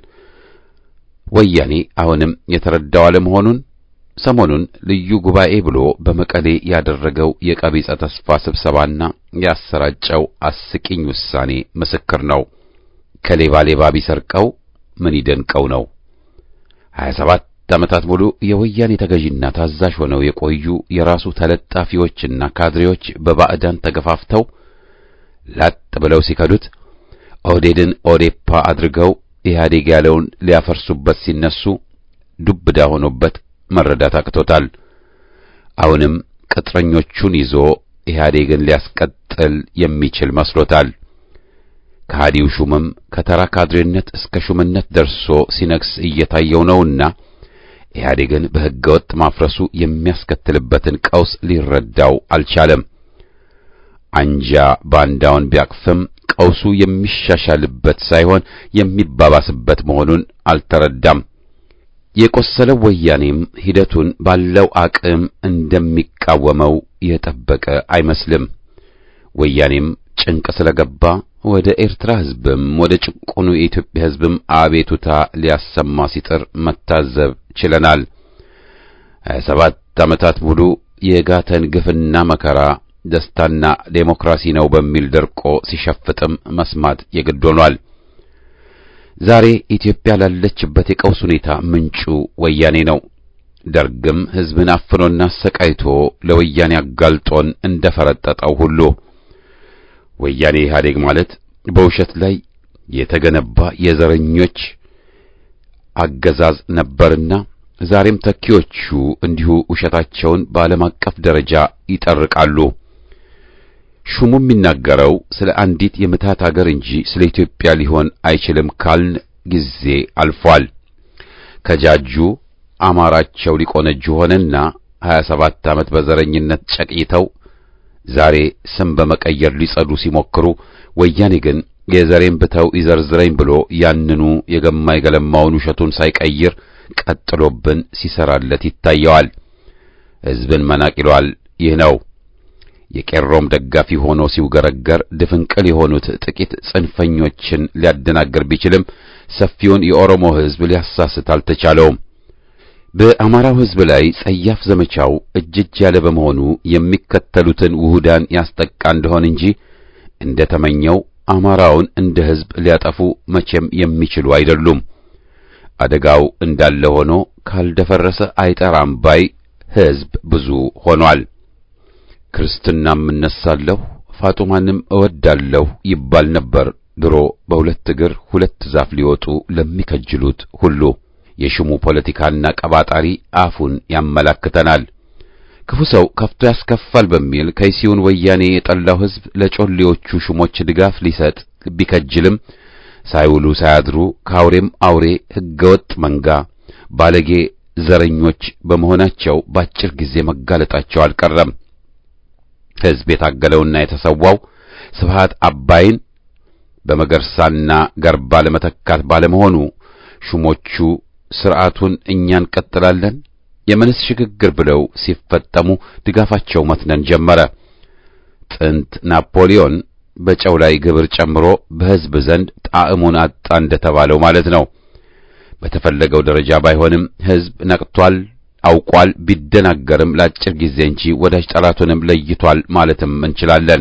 ወያኔ አሁንም የተረዳው አለመሆኑን ሰሞኑን ልዩ ጉባኤ ብሎ በመቀሌ ያደረገው የቀቢጸ ተስፋ ስብሰባና ያሰራጨው አስቂኝ ውሳኔ ምስክር ነው። ከሌባ ሌባ ቢሰርቀው ምን ይደንቀው ነው። ሀያ ሰባት ዓመታት ሙሉ የወያኔ ተገዥና ታዛዥ ሆነው የቆዩ የራሱ ተለጣፊዎችና ካድሬዎች በባዕዳን ተገፋፍተው ላጥ ብለው ሲከዱት ኦህዴድን ኦዴፓ አድርገው ኢህአዴግ ያለውን ሊያፈርሱበት ሲነሱ ዱብዳ ሆኖበት መረዳት አቅቶታል። አሁንም ቅጥረኞቹን ይዞ ኢህአዴግን ሊያስቀጥል የሚችል መስሎታል። ከሃዲው ሹምም ከተራ ካድሬነት እስከ ሹምነት ደርሶ ሲነግስ እየታየው ነውና ኢህአዴግን በሕገ ወጥ ማፍረሱ የሚያስከትልበትን ቀውስ ሊረዳው አልቻለም። አንጃ ባንዳውን ቢያቅፍም ቀውሱ የሚሻሻልበት ሳይሆን የሚባባስበት መሆኑን አልተረዳም። የቆሰለው ወያኔም ሂደቱን ባለው አቅም እንደሚቃወመው የጠበቀ አይመስልም። ወያኔም ጭንቅ ስለገባ ወደ ኤርትራ ሕዝብም ወደ ጭቁኑ የኢትዮጵያ ሕዝብም አቤቱታ ሊያሰማ ሲጥር መታዘብ ችለናል። ሀያ ሰባት ዓመታት ሙሉ የጋተን ግፍና መከራ ደስታና ዴሞክራሲ ነው በሚል ደርቆ ሲሸፍጥም መስማት የግድ ሆኗል። ዛሬ ኢትዮጵያ ላለችበት የቀውስ ሁኔታ ምንጩ ወያኔ ነው። ደርግም ሕዝብን አፍኖና አሰቃይቶ ለወያኔ አጋልጦን እንደፈረጠጠው ሁሉ ወያኔ ኢህአዴግ ማለት በውሸት ላይ የተገነባ የዘረኞች አገዛዝ ነበርና ዛሬም ተኪዎቹ እንዲሁ ውሸታቸውን በዓለም አቀፍ ደረጃ ይጠርቃሉ። ሹሙ የሚናገረው ስለ አንዲት የምታት አገር እንጂ ስለ ኢትዮጵያ ሊሆን አይችልም ካልን ጊዜ አልፏል። ከጃጁ አማራቸው ሊቆነጁ ሆነና 27 ዓመት በዘረኝነት ጨቅይተው ዛሬ ስም በመቀየር ሊጸዱ ሲሞክሩ ወያኔ ግን የዘሬን ብተው ይዘርዝረኝ ብሎ ያንኑ የገማ የገለማውን ውሸቱን ሳይቀይር ቀጥሎብን ሲሰራለት ይታየዋል። ሕዝብን መናቅ ይሏል። ይህ ነው የቄሮም ደጋፊ ሆኖ ሲውገረገር ድፍንቅል የሆኑት ጥቂት ጽንፈኞችን ሊያደናግር ቢችልም ሰፊውን የኦሮሞ ሕዝብ ሊያሳስት አልተቻለውም። በአማራው ሕዝብ ላይ ጸያፍ ዘመቻው እጅጅ ያለ በመሆኑ የሚከተሉትን ውሁዳን ያስጠቃ እንደሆን እንጂ እንደ ተመኘው አማራውን እንደ ሕዝብ ሊያጠፉ መቼም የሚችሉ አይደሉም። አደጋው እንዳለ ሆኖ ካልደፈረሰ አይጠራም ባይ ሕዝብ ብዙ ሆኗል። ክርስትናም እነሳለሁ ፋጡማንም እወዳለሁ ይባል ነበር ድሮ በሁለት እግር ሁለት ዛፍ ሊወጡ ለሚከጅሉት ሁሉ። የሽሙ ፖለቲካና ቀባጣሪ አፉን ያመላክተናል። ክፉ ሰው ከፍቶ ያስከፋል በሚል ከይሲውን ወያኔ የጠላው ሕዝብ ለጮሌዎቹ ሹሞች ድጋፍ ሊሰጥ ቢከጅልም ሳይውሉ ሳያድሩ ከአውሬም አውሬ ሕገወጥ መንጋ ባለጌ ዘረኞች በመሆናቸው ባጭር ጊዜ መጋለጣቸው አልቀረም። ሕዝብ የታገለውና የተሰዋው ስብሃት አባይን በመገርሳና ገርባ ለመተካት ባለመሆኑ ሹሞቹ ስርዓቱን እኛ እንቀጥላለን የመንስ ሽግግር ብለው ሲፈጠሙ ድጋፋቸው መትነን ጀመረ። ጥንት ናፖሊዮን በጨው ላይ ግብር ጨምሮ በሕዝብ ዘንድ ጣዕሙን አጣ እንደተባለው ማለት ነው። በተፈለገው ደረጃ ባይሆንም ሕዝብ ነቅቷል፣ አውቋል። ቢደናገርም ለአጭር ጊዜ እንጂ ወዳጅ ጠላቱንም ለይቷል ማለትም እንችላለን።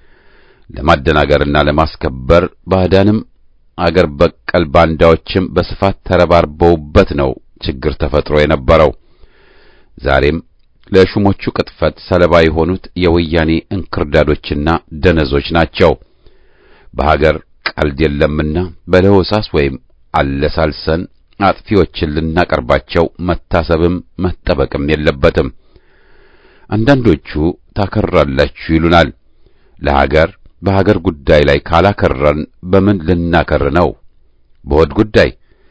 ለማደናገርና ለማስከበር ባዕዳንም አገር በቀል ባንዳዎችም በስፋት ተረባርበውበት ነው ችግር ተፈጥሮ የነበረው። ዛሬም ለሹሞቹ ቅጥፈት ሰለባ የሆኑት የወያኔ እንክርዳዶችና ደነዞች ናቸው። በሀገር ቀልድ የለምና በለሆሳስ ወይም አለሳልሰን አጥፊዎችን ልናቀርባቸው መታሰብም መጠበቅም የለበትም። አንዳንዶቹ ታከራላችሁ ይሉናል። ለሀገር በሀገር ጉዳይ ላይ ካላከረን በምን ልናከር ነው? በሆድ ጉዳይ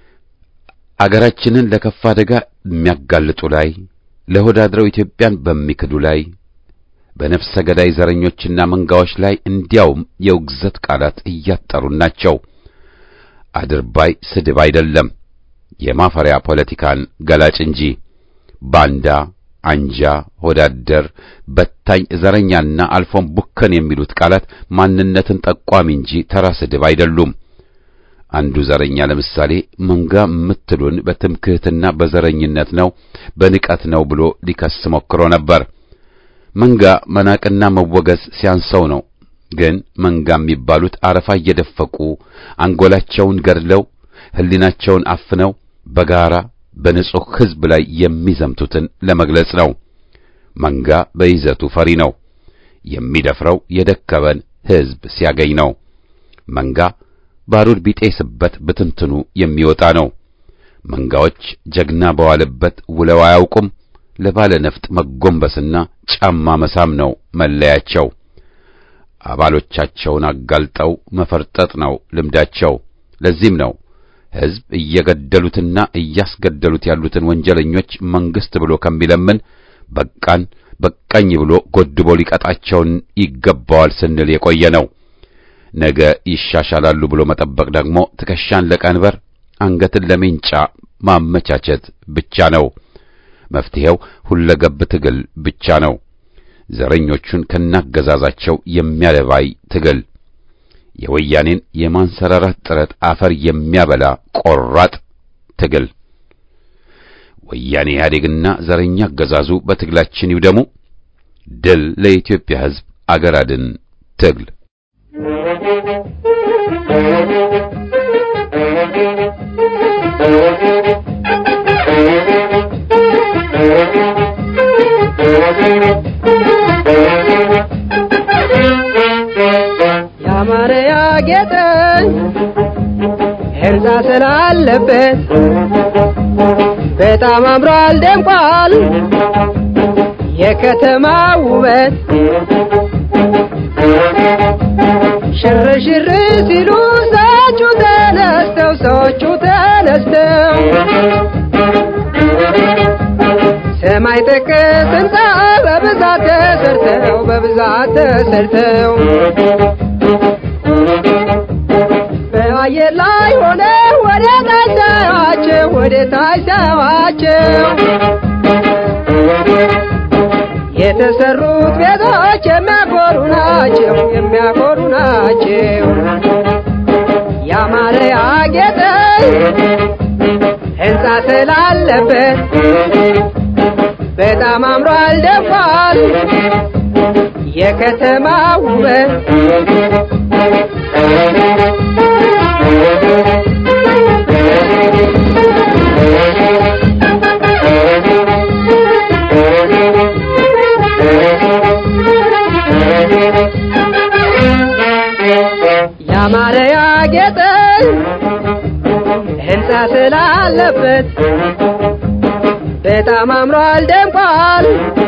አገራችንን ለከፋ አደጋ የሚያጋልጡ ላይ ለሆድ አድረው ኢትዮጵያን በሚክዱ ላይ በነፍሰ ገዳይ ዘረኞችና መንጋዎች ላይ እንዲያውም የውግዘት ቃላት እያጠሩን ናቸው። አድርባይ ስድብ አይደለም፣ የማፈሪያ ፖለቲካን ገላጭ እንጂ ባንዳ፣ አንጃ፣ ሆዳደር፣ በታኝ፣ ዘረኛና አልፎም ቡከን የሚሉት ቃላት ማንነትን ጠቋሚ እንጂ ተራ ስድብ አይደሉም። አንዱ ዘረኛ ለምሳሌ መንጋ የምትሉን በትምክህትና በዘረኝነት ነው በንቀት ነው ብሎ ሊከስ ሞክሮ ነበር። መንጋ መናቅና መወገዝ ሲያንሰው ነው። ግን መንጋ የሚባሉት አረፋ እየደፈቁ አንጎላቸውን ገድለው ሕሊናቸውን አፍነው በጋራ በንጹሕ ሕዝብ ላይ የሚዘምቱትን ለመግለጽ ነው። መንጋ በይዘቱ ፈሪ ነው። የሚደፍረው የደከበን ሕዝብ ሲያገኝ ነው። መንጋ ባሩድ ቢጤስበት ብትንትኑ የሚወጣ ነው። መንጋዎች ጀግና በዋለበት ውለው አያውቁም። ለባለ ነፍጥ መጎንበስና ጫማ መሳም ነው መለያቸው። አባሎቻቸውን አጋልጠው መፈርጠጥ ነው ልምዳቸው። ለዚህም ነው ሕዝብ እየገደሉትና እያስገደሉት ያሉትን ወንጀለኞች መንግሥት ብሎ ከሚለምን በቃን በቃኝ ብሎ ጎድቦ ሊቀጣቸውን ይገባዋል ስንል የቆየ ነው። ነገ ይሻሻላሉ ብሎ መጠበቅ ደግሞ ትከሻን ለቀንበር አንገትን ለሜንጫ ማመቻቸት ብቻ ነው። መፍትሄው ሁለገብ ትግል ብቻ ነው። ዘረኞቹን ከናገዛዛቸው የሚያለባይ ትግል፣ የወያኔን የማንሰራራት ጥረት አፈር የሚያበላ ቆራጥ ትግል። ወያኔ ኢህአዴግና ዘረኛ አገዛዙ በትግላችን ይውደሙ። ድል ለኢትዮጵያ ሕዝብ፣ አገር አድን ትግል።
ያማረ ያጌጠ ሕንፃ ስላለበት በጣም አምሯል ደምቋል የከተማ ውበት ሽር ሽር ሲሉ ሰዎቹ ተነስተው ሰዎቹ ተነስተው ሰማይ ጠቀስ ሕንፃ በብዛት ተሰርተው በብዛት ተሰርተው በአየር ላይ ሆነ ወደ ታች ሳያቸው ወደ ታች ሳያቸው የተሰሩት ቤቶች የሚያኮሩ ናቸው የሚያኮሩ ናቸው። ያማረ ያጌጠ ሕንፃ ስላለበት በጣም አምሯል ደምቋል የከተማ ውበት ያማረ ያጌጠ ሕንፃ ስላለበት በጣም አምሯል ደምቋል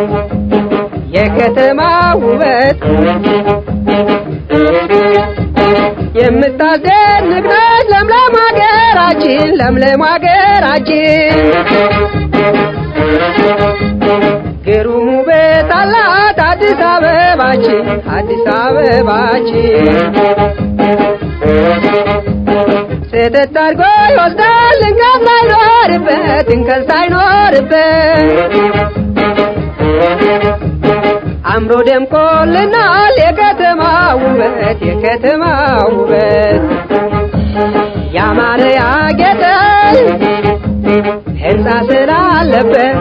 የከተማ ውበት የምታስደንቅ ነች ለምለም ሀገራችን ለምለም ሀገራችን ግሩም ውበት አላት አዲስ አበባችን አዲስ አበባችን ስህተት አድርጎ ይወስዳል እንከን ሳይኖርበት እንከን ሳይኖርበት አምሮ ደምቆልናል የከተማ ውበት የከተማ ውበት ያማረ ያጌጠ ሕንፃ ስላለበት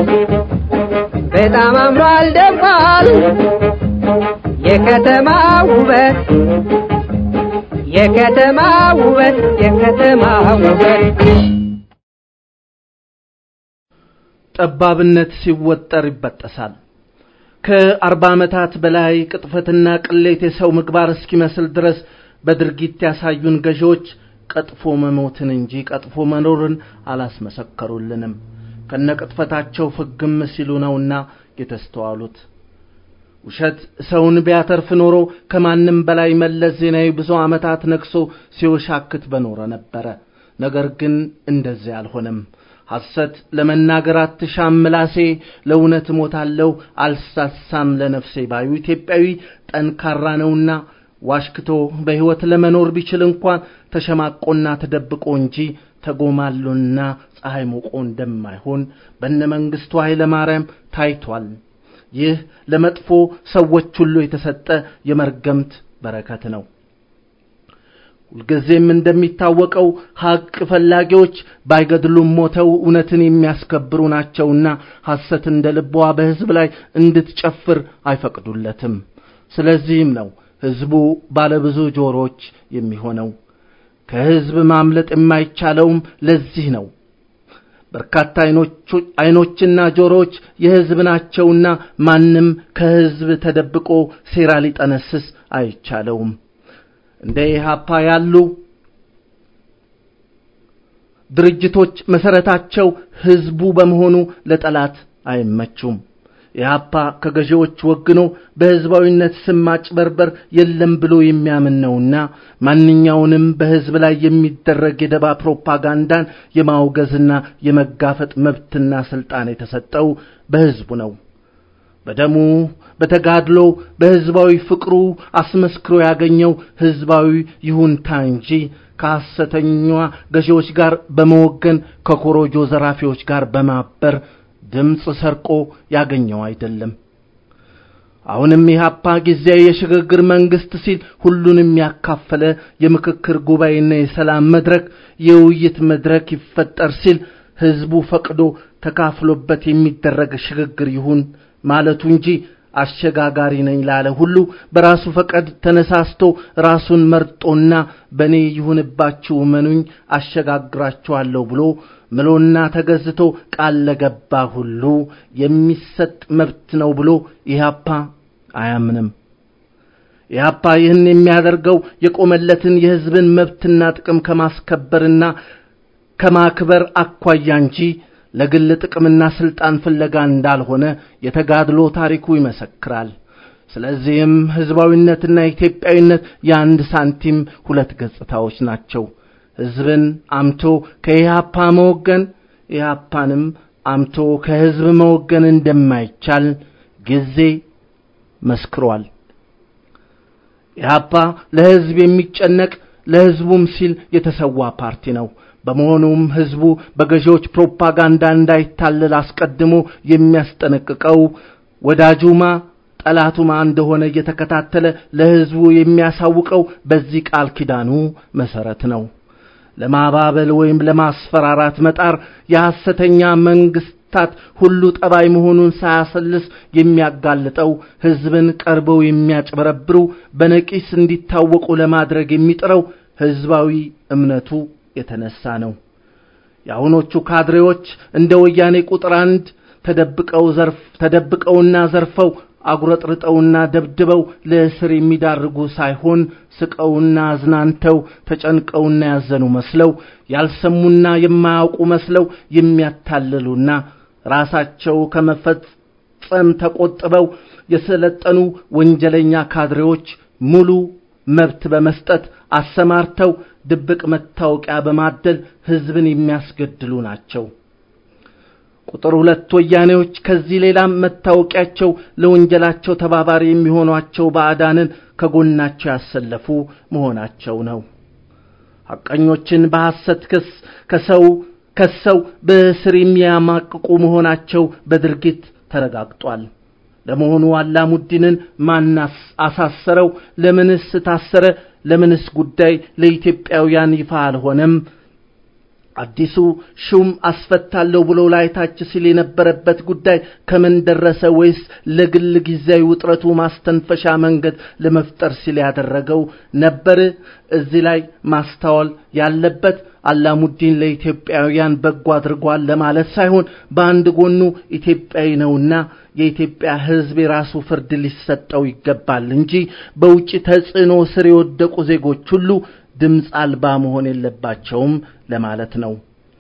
በጣም አምሯል ደምቋል የከተማ ውበት የከተማ ውበት የከተማ ውበት
ጠባብነት ሲወጠር ይበጠሳል። ከአርባ ዓመታት በላይ ቅጥፈትና ቅሌት የሰው ምግባር እስኪመስል ድረስ በድርጊት ያሳዩን ገዢዎች ቀጥፎ መሞትን እንጂ ቀጥፎ መኖርን አላስመሰከሩልንም። ከነቅጥፈታቸው ፍግም ሲሉ ነውና የተስተዋሉት። ውሸት ሰውን ቢያተርፍ ኖሮ ከማንም በላይ መለስ ዜናዊ ብዙ ዓመታት ነግሶ ሲወሻክት በኖረ ነበረ። ነገር ግን እንደዚያ አልሆነም። ሐሰት ለመናገር አትሻም ምላሴ፣ ለእውነት እሞታለሁ አልሳሳም ለነፍሴ ባዩ ኢትዮጵያዊ ጠንካራ ነውና ዋሽክቶ በሕይወት ለመኖር ቢችል እንኳን ተሸማቆና ተደብቆ እንጂ ተጎማሎና ፀሐይ ሞቆ እንደማይሆን በነ መንግስቱ ኃይለ ማርያም ታይቷል። ይህ ለመጥፎ ሰዎች ሁሉ የተሰጠ የመርገምት በረከት ነው። ሁልጊዜም እንደሚታወቀው ሐቅ ፈላጊዎች ባይገድሉም ሞተው እውነትን የሚያስከብሩ ናቸውና ሐሰት እንደ ልቧ በሕዝብ ላይ እንድትጨፍር አይፈቅዱለትም። ስለዚህም ነው ሕዝቡ ባለብዙ ጆሮች የሚሆነው። ከሕዝብ ማምለጥ የማይቻለውም ለዚህ ነው። በርካታ አይኖችና ጆሮዎች የሕዝብ ናቸውና ማንም ከሕዝብ ተደብቆ ሴራ ሊጠነስስ አይቻለውም። እንደ ኢህአፓ ያሉ ድርጅቶች መሰረታቸው ሕዝቡ በመሆኑ ለጠላት አይመቹም። ኢህአፓ ከገዢዎች ወግኖ በሕዝባዊነት ስም ማጭበርበር የለም ብሎ የሚያምን ነውና ማንኛውንም በሕዝብ ላይ የሚደረግ የደባ ፕሮፓጋንዳን የማውገዝና የመጋፈጥ መብትና ስልጣን የተሰጠው በሕዝቡ ነው። በደሙ በተጋድሎ በሕዝባዊ ፍቅሩ አስመስክሮ ያገኘው ሕዝባዊ ይሁንታ እንጂ ከሐሰተኛ ገዢዎች ጋር በመወገን ከኮሮጆ ዘራፊዎች ጋር በማበር ድምፅ ሰርቆ ያገኘው አይደለም። አሁንም ኢህአፓ ጊዜያዊ የሽግግር መንግስት ሲል ሁሉንም ያካፈለ የምክክር ጉባኤና የሰላም መድረክ የውይይት መድረክ ይፈጠር ሲል ሕዝቡ ፈቅዶ ተካፍሎበት የሚደረግ ሽግግር ይሁን ማለቱ እንጂ አሸጋጋሪ ነኝ ላለ ሁሉ በራሱ ፈቃድ ተነሳስቶ ራሱን መርጦና በእኔ ይሁንባችሁ እመኑኝ አሸጋግራችኋለሁ ብሎ ምሎና ተገዝቶ ቃል ለገባ ሁሉ የሚሰጥ መብት ነው ብሎ ኢህአፓ አያምንም። ኢህአፓ ይህን የሚያደርገው የቆመለትን የሕዝብን መብትና ጥቅም ከማስከበርና ከማክበር አኳያ እንጂ ለግል ጥቅምና ስልጣን ፍለጋ እንዳልሆነ የተጋድሎ ታሪኩ ይመሰክራል። ስለዚህም ሕዝባዊነትና ኢትዮጵያዊነት የአንድ ሳንቲም ሁለት ገጽታዎች ናቸው። ሕዝብን አምቶ ከኢህአፓ መወገን፣ ኢህአፓንም አምቶ ከሕዝብ መወገን እንደማይቻል ጊዜ መስክሯል። ኢህአፓ ለሕዝብ የሚጨነቅ ለሕዝቡም ሲል የተሰዋ ፓርቲ ነው። በመሆኑም ሕዝቡ በገዢዎች ፕሮፓጋንዳ እንዳይታለል አስቀድሞ የሚያስጠነቅቀው ወዳጁማ ጠላቱማ እንደሆነ እየተከታተለ ለሕዝቡ የሚያሳውቀው በዚህ ቃል ኪዳኑ መሰረት ነው። ለማባበል ወይም ለማስፈራራት መጣር የሐሰተኛ መንግስታት ሁሉ ጠባይ መሆኑን ሳያሰልስ የሚያጋልጠው ሕዝብን ቀርበው የሚያጭበረብሩ በነቂስ እንዲታወቁ ለማድረግ የሚጥረው ሕዝባዊ እምነቱ የተነሳ ነው። የአሁኖቹ ካድሬዎች እንደ ወያኔ ቁጥር አንድ ተደብቀው ዘርፍ ተደብቀውና ዘርፈው አጉረጥርጠውና ደብድበው ለእስር የሚዳርጉ ሳይሆን ስቀውና አዝናንተው ተጨንቀውና ያዘኑ መስለው ያልሰሙና የማያውቁ መስለው የሚያታልሉና ራሳቸው ከመፈጸም ተቆጥበው የሰለጠኑ ወንጀለኛ ካድሬዎች ሙሉ መብት በመስጠት አሰማርተው ድብቅ መታወቂያ በማደል ሕዝብን የሚያስገድሉ ናቸው። ቁጥር ሁለት ወያኔዎች ከዚህ ሌላም መታወቂያቸው ለወንጀላቸው ተባባሪ የሚሆኗቸው ባዕዳንን ከጎናቸው ያሰለፉ መሆናቸው ነው። ሐቀኞችን በሐሰት ክስ ከሰው ከሰው በእስር የሚያማቅቁ መሆናቸው በድርጊት ተረጋግጧል። ለመሆኑ አላሙዲንን ማን አሳሰረው? ለምንስ ታሰረ? ለምንስ ጉዳይ ለኢትዮጵያውያን ይፋ አልሆነም? አዲሱ ሹም አስፈታለሁ ብሎ ላይታች ሲል የነበረበት ጉዳይ ከምን ደረሰ? ወይስ ለግል ጊዜያዊ ውጥረቱ ማስተንፈሻ መንገድ ለመፍጠር ሲል ያደረገው ነበር? እዚህ ላይ ማስተዋል ያለበት አላሙዲን ለኢትዮጵያውያን በጎ አድርጓል ለማለት ሳይሆን በአንድ ጎኑ ኢትዮጵያዊ ነውና የኢትዮጵያ ሕዝብ የራሱ ፍርድ ሊሰጠው ይገባል እንጂ በውጭ ተጽዕኖ ስር የወደቁ ዜጎች ሁሉ ድምፅ አልባ መሆን የለባቸውም ለማለት ነው።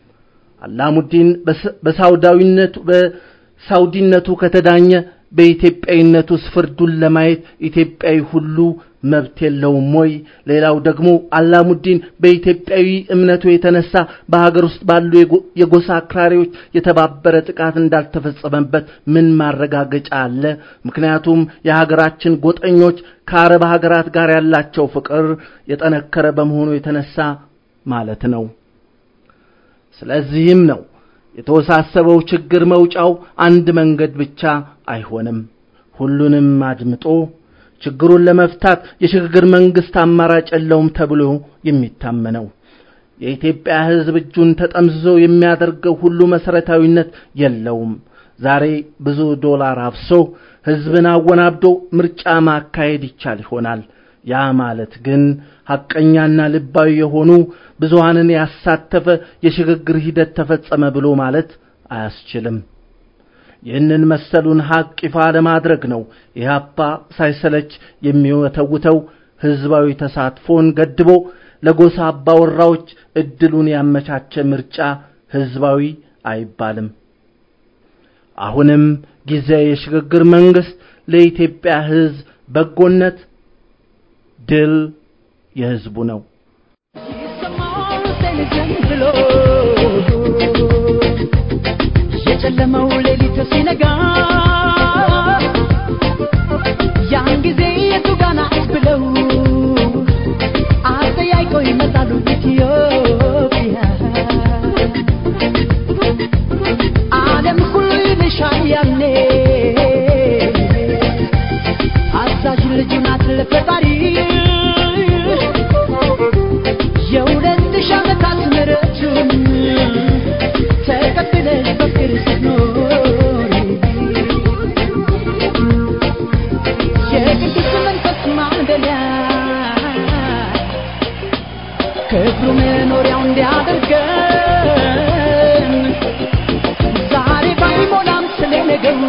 አላሙዲን በሳውዳዊነቱ በሳውዲነቱ ከተዳኘ በኢትዮጵያዊነቱስ ፍርዱን ለማየት ኢትዮጵያዊ ሁሉ መብት የለውም ወይ? ሌላው ደግሞ አላሙዲን በኢትዮጵያዊ እምነቱ የተነሳ በሀገር ውስጥ ባሉ የጎሳ አክራሪዎች የተባበረ ጥቃት እንዳልተፈጸመበት ምን ማረጋገጫ አለ? ምክንያቱም የሀገራችን ጎጠኞች ከአረብ ሀገራት ጋር ያላቸው ፍቅር የጠነከረ በመሆኑ የተነሳ ማለት ነው። ስለዚህም ነው የተወሳሰበው ችግር መውጫው አንድ መንገድ ብቻ አይሆንም። ሁሉንም አድምጦ ችግሩን ለመፍታት የሽግግር መንግስት አማራጭ የለውም ተብሎ የሚታመነው። የኢትዮጵያ ሕዝብ እጁን ተጠምዝዞ የሚያደርገው ሁሉ መሰረታዊነት የለውም። ዛሬ ብዙ ዶላር አፍሶ ሕዝብን አወናብዶ ምርጫ ማካሄድ ይቻል ይሆናል። ያ ማለት ግን ሐቀኛና ልባዊ የሆኑ ብዙሃንን ያሳተፈ የሽግግር ሂደት ተፈጸመ ብሎ ማለት አያስችልም። ይህንን መሰሉን ሐቅ ይፋ ለማድረግ ነው ኢህአፓ ሳይሰለች የሚወተውተው ህዝባዊ ተሳትፎን ገድቦ ለጎሳ አባወራዎች እድሉን ያመቻቸ ምርጫ ህዝባዊ አይባልም። አሁንም ጊዜ የሽግግር መንግስት ለኢትዮጵያ ህዝብ በጎነት ድል የህዝቡ ነው።
የጨለመው ሌሊት ሲነጋ ያን ጊዜ የቱ ጋና ብለው አጠያይቀው ይመጣሉ ኢትዮጵያ ዓለም ሁሉ ይልሻል ያኔ አዛዥ ልጁ ናት ለፈጣሪ የሁለት ሺህ ዓመታት ምሕረቱን ተቀብለሽ በፍቅር ስትኖሪ የቅዱስ መንፈስ ማደሪያ ክብሩ መኖሪያው እንዲያደርገን ዛሬ ባይሞላም ስለ ነገሩ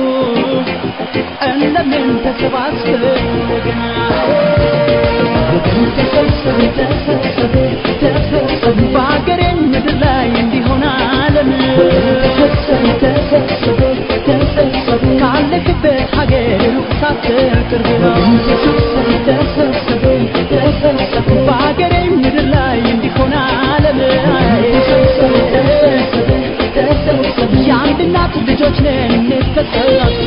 እንደምን ተሰባስበን ወገና ወገን ተሰብሰብ ተሰብሰብ ተሰብሰብ በአገሬ ምድር ላይ እንዲሆን ዓለም ተሰብሰብ ተሰብሰብ ተሰብሰብ ካለክበት ሀገር ሩቅ ሳትል ቅርብ ነው ተሰብሰብ ተሰብሰብ ተሰብሰብ በአገሬ ምድር ላይ እንዲሆን ዓለም ተሰብሰብ ተሰብሰብ ተሰብሰብ የአንድ እናት ልጆች ነን እንተሰባሰብ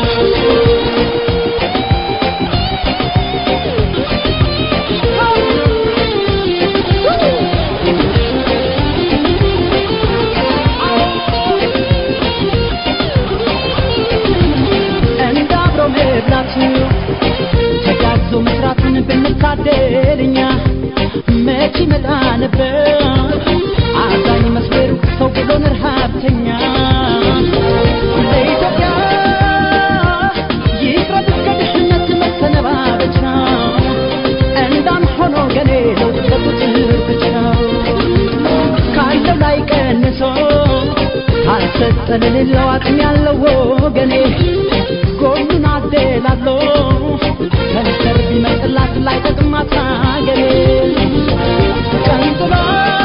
እንደ አብሮ መብላቱ ተጋግዞ መስራትን ብንታደል እኛ መች ይመጣ ነበር አዛኝ መስበሩ ሰው ብሎን ረሃብተኛ ለኢትዮጵያ ይቅረብ እስከ ድህነት መሰነባበቻ እንዳም ሆኖ ገኔ ለውጥ በቁጥር ብቻ ካለው ላይ ቀንሶ ካልሰጠ ለሌለው አቅም ያለው ወገኔ ጎኑን አደላሎ ከንፈር ቢመጥላት ላይ ጠቅማት አገሬ ቀንጥሎ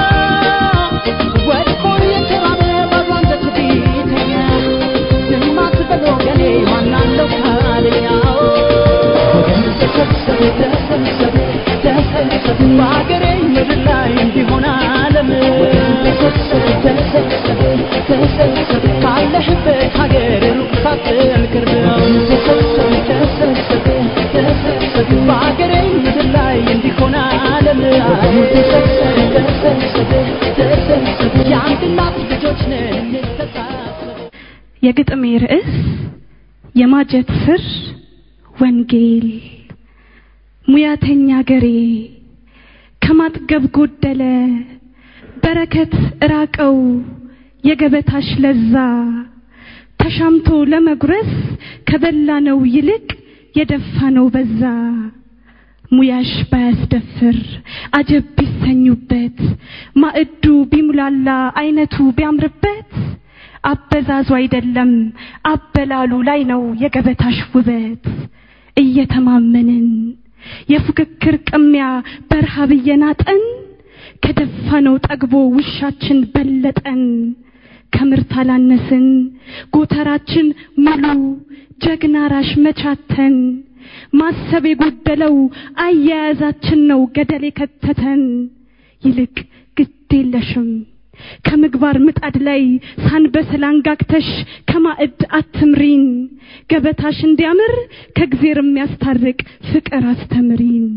ወድቆ የተራበ ባዶ አንገት ቢተኛ ዝም አትበል ወገኔ ማናለው ካለኛው ወገን ተሰብሰብ ተሰብሰብ ተሰብሰብ በአገሬ ምድር ላይ እንዲሆን ዓለም ተሰብሰብ ተሰብሰብ ተሰብሰብ ካለህበት ሀገር ሩቅ ሳትል ቅርብ ነው ተሰብሰብ ተሰብሰብ ተሰብሰብ በአገሬ ምድር ላይ እንዲሆን ዓለም ተሰብሰብ ተሰብሰብ ተሰብሰብ የአንድ እናት ልጆች ነን እንተሳሰብ
የግጥሜ ርዕስ የማጀት ስር ወንጌል ሙያተኛ ገሬ ከማጥገብ ጎደለ በረከት እራቀው የገበታሽ ለዛ ተሻምቶ ለመጉረስ ከበላነው ይልቅ የደፋነው በዛ ሙያሽ ባያስደፍር አጀብ ቢሰኙበት ማዕዱ ቢሙላላ አይነቱ ቢያምርበት አበዛዙ አይደለም አበላሉ ላይ ነው የገበታሽ ውበት እየተማመንን የፉክክር ቅሚያ በረሃብ እየናጠን ከደፋነው ጠግቦ ውሻችን በለጠን ከምርት አላነስን ጎተራችን ሙሉ ጀግና ራሽ መቻተን ማሰብ የጎደለው አያያዛችን ነው ገደል የከተተን ይልቅ ግድ የለሽም ከምግባር ምጣድ ላይ ሳንበስል አንጋግተሽ ከማዕድ አትምሪን ገበታሽ እንዲያምር ከእግዜር የሚያስታርቅ ፍቅር አስተምሪን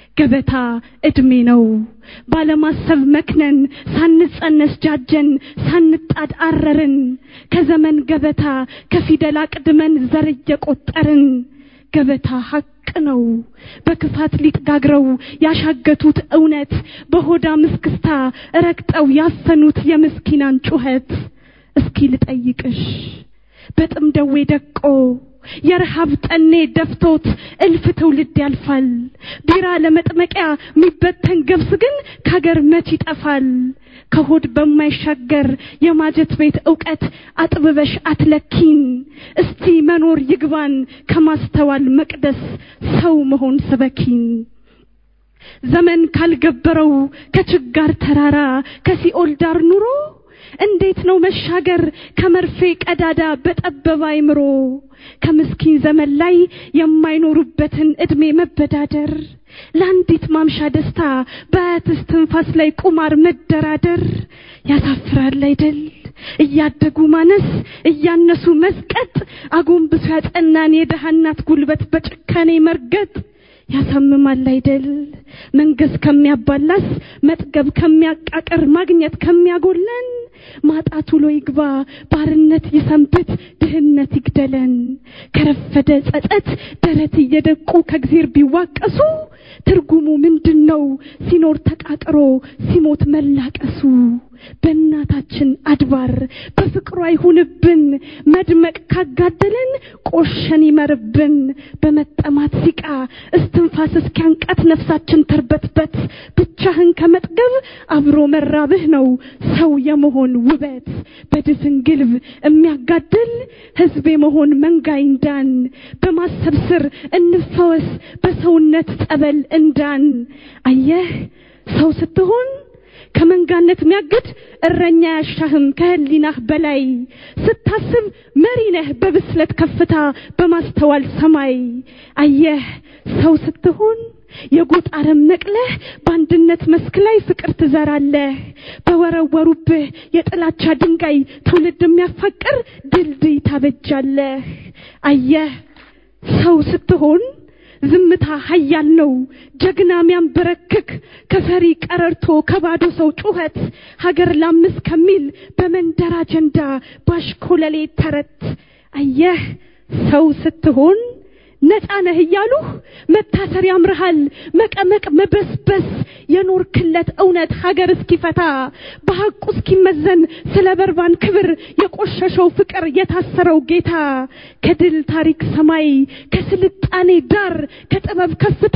ገበታ እድሜ ነው ባለማሰብ መክነን ሳንጸነስ ጃጀን ሳንጣድ አረርን ከዘመን ገበታ ከፊደል አቅድመን ዘር እየቆጠርን ገበታ ሀቅ ነው በክፋት ሊጥጋግረው ያሻገቱት እውነት በሆዳ ምስክስታ ረግጠው ያፈኑት የምስኪናን ጩኸት እስኪ ልጠይቅሽ በጥም ደዌ ደቆ የረሃብ ጠኔ ደፍቶት እልፍ ትውልድ ያልፋል ቢራ ለመጥመቂያ የሚበተን ገብስ ግን ከሀገር መች ይጠፋል ከሆድ በማይሻገር የማጀት ቤት እውቀት አጥብበሽ አትለኪን እስቲ መኖር ይግባን ከማስተዋል መቅደስ ሰው መሆን ስበኪን ዘመን ካልገበረው ከችጋር ተራራ ከሲኦል ዳር ኑሮ እንዴት ነው መሻገር ከመርፌ ቀዳዳ በጠበበ አይምሮ ከምስኪን ዘመን ላይ የማይኖሩበትን እድሜ መበዳደር ለአንዲት ማምሻ ደስታ በአያትስ ትንፋስ ላይ ቁማር መደራደር ያሳፍራል አይደል እያደጉ ማነስ እያነሱ መስቀጥ አጎንብሶ ያጸናን የደሃ እናት ጉልበት በጭካኔ መርገጥ ያሳምማል አይደል መንገስ ከሚያባላስ መጥገብ ከሚያቃቅር ማግኘት ከሚያጎለን ማጣት ውሎ ይግባ ባርነት ይሰንብት ድህነት ይግደለን ከረፈደ ጸጸት ደረት እየደቁ ከእግዜር ቢዋቀሱ ትርጉሙ ምንድን ነው ሲኖር ተቃጥሮ ሲሞት መላቀሱ በእናታችን አድባር በፍቅሯ ይሁንብን መድመቅ ካጋደለን ቆሸን ይመርብን በመጠማት ሲቃ እስትንፋስ እስኪያንቃት ነፍሳችን ተርበትበት ብቻህን ከመጥገብ አብሮ መራብህ ነው ሰው የመሆን ውበት በድፍን ግልብ የሚያጋድል ህዝብ የመሆን መንጋ ይንዳን በማሰብ ስር እንፈወስ በሰውነት ጸበል እንዳን አየህ ሰው ስትሆን ከመንጋነት የሚያግድ እረኛ ያሻህም ከህሊናህ በላይ ስታስብ መሪ ነህ በብስለት ከፍታ በማስተዋል ሰማይ አየህ ሰው ስትሆን የጎጥ አረም ነቅለህ በአንድነት መስክ ላይ ፍቅር ትዘራለህ በወረወሩብህ የጥላቻ ድንጋይ ትውልድ የሚያፋቅር ድልድይ ታበጃለህ አየህ ሰው ስትሆን ዝምታ ሀያል ነው ጀግና ሚያንበረክክ ከፈሪ ቀረርቶ ከባዶ ሰው ጩኸት ሀገር ላምስ ከሚል በመንደር አጀንዳ ባሽኮለሌ ተረት አየህ ሰው ስትሆን ነፃ ነህ እያሉህ መታሰር ያምርሃል መቀመቅ መበስበስ የኖርክለት እውነት ሀገር እስኪፈታ በሐቁ እስኪመዘን ስለ በርባን ክብር የቆሸሸው ፍቅር የታሰረው ጌታ ከድል ታሪክ ሰማይ ከስልጣኔ ዳር ከጥበብ ከፍታ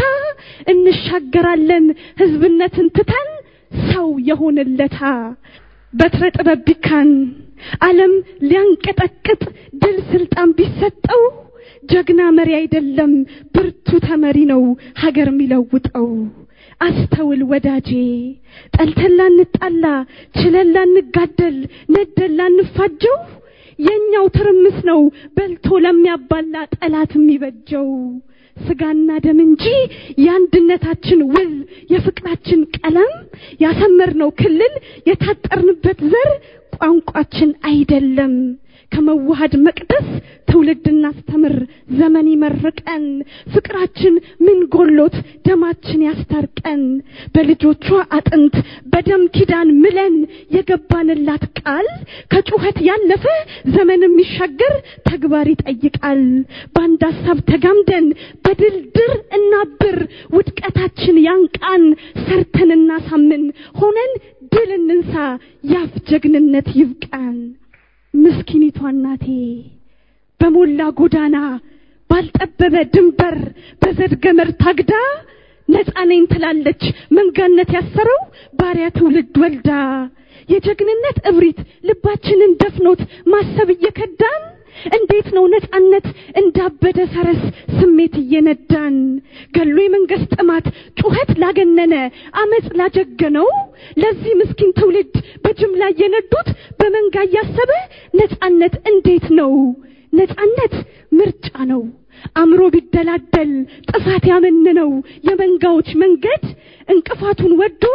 እንሻገራለን ህዝብነትን ትተን ሰው የሆንለታ በትረ ጥበብ ቢካን ዓለም ሊያንቀጠቅጥ ድል ስልጣን ቢሰጠው ጀግና መሪ አይደለም ብርቱ ተመሪ ነው ሀገር የሚለውጠው አስተውል ወዳጄ ጠልተን ላንጣላ ችለን ላንጋደል ነደን ላንፋጀው የኛው ትርምስ ነው በልቶ ለሚያባላ ጠላት የሚበጀው ስጋና ደም እንጂ የአንድነታችን ውል የፍቅራችን ቀለም ያሰመርነው ክልል የታጠርንበት ዘር ቋንቋችን አይደለም ከመዋሃድ መቅደስ ትውልድ እናስተምር ዘመን ይመርቀን ፍቅራችን ምን ጎሎት ደማችን ያስታርቀን በልጆቿ አጥንት በደም ኪዳን ምለን የገባንላት ቃል ከጩኸት ያለፈ ዘመን የሚሻገር ተግባር ይጠይቃል በአንድ ሀሳብ ተጋምደን በድልድር እናብር ውድቀታችን ያንቃን ሰርተን እናሳምን ሆነን ድል እንንሳ ያፍ ጀግንነት ይብቃን ምስኪኒቷ እናቴ በሞላ ጎዳና ባልጠበበ ድንበር በዘድ ገመድ ታግዳ ነፃ ነኝ ትላለች መንጋነት ያሰረው ባሪያ ትውልድ ወልዳ የጀግንነት እብሪት ልባችንን ደፍኖት ማሰብ እየከዳን እንዴት ነው ነፃነት እንዳበደ ፈረስ ስሜት እየነዳን ገሎ የመንግስት ጥማት ጩኸት ላገነነ አመፅ ላጀገነው ለዚህ ምስኪን ትውልድ በጅምላ እየነዱት በመንጋ እያሰበ ነፃነት እንዴት ነው ነፃነት ምርጫ ነው አእምሮ ቢደላደል ጥፋት ያመንነው የመንጋዎች መንገድ እንቅፋቱን ወዶ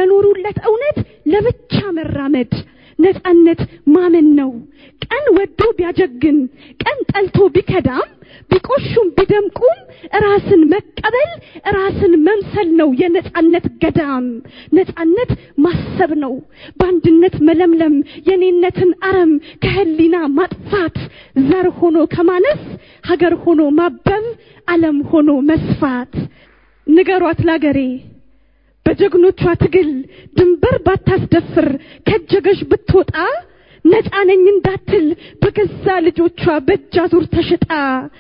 ለኖሩለት እውነት ለብቻ መራመድ ነፃነት ማመን ነው ቀን ወዶ ቢያጀግን ቀን ጠልቶ ቢከዳም ቢቆሹም ቢደምቁም ራስን መቀበል ራስን መምሰል ነው የነጻነት ገዳም። ነጻነት ማሰብ ነው፣ በአንድነት መለምለም፣ የኔነትን አረም ከህሊና ማጥፋት፣ ዘር ሆኖ ከማነስ ሀገር ሆኖ ማበብ፣ ዓለም ሆኖ መስፋት። ንገሯት ላገሬ በጀግኖቿ ትግል ድንበር ባታስደፍር ከጀገሽ ብትወጣ ነፃ ነኝ እንዳትል በገዛ ልጆቿ በእጅ አዙር ተሽጣ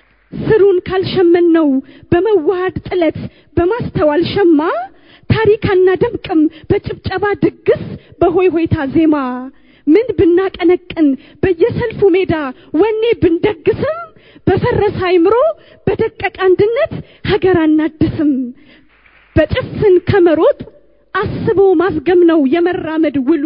ስሩን ካልሸመን ነው በመዋሃድ ጥለት በማስተዋል ሸማ ታሪክ አናደምቅም በጭብጨባ ድግስ በሆይ ሆይታ ዜማ ምን ብናቀነቅን በየሰልፉ ሜዳ ወኔ ብንደግስም በፈረሰ አይምሮ በደቀቀ አንድነት ሀገር አናድስም። በጭፍን ከመሮጥ አስቦ ማስገም ነው የመራመድ ውሉ።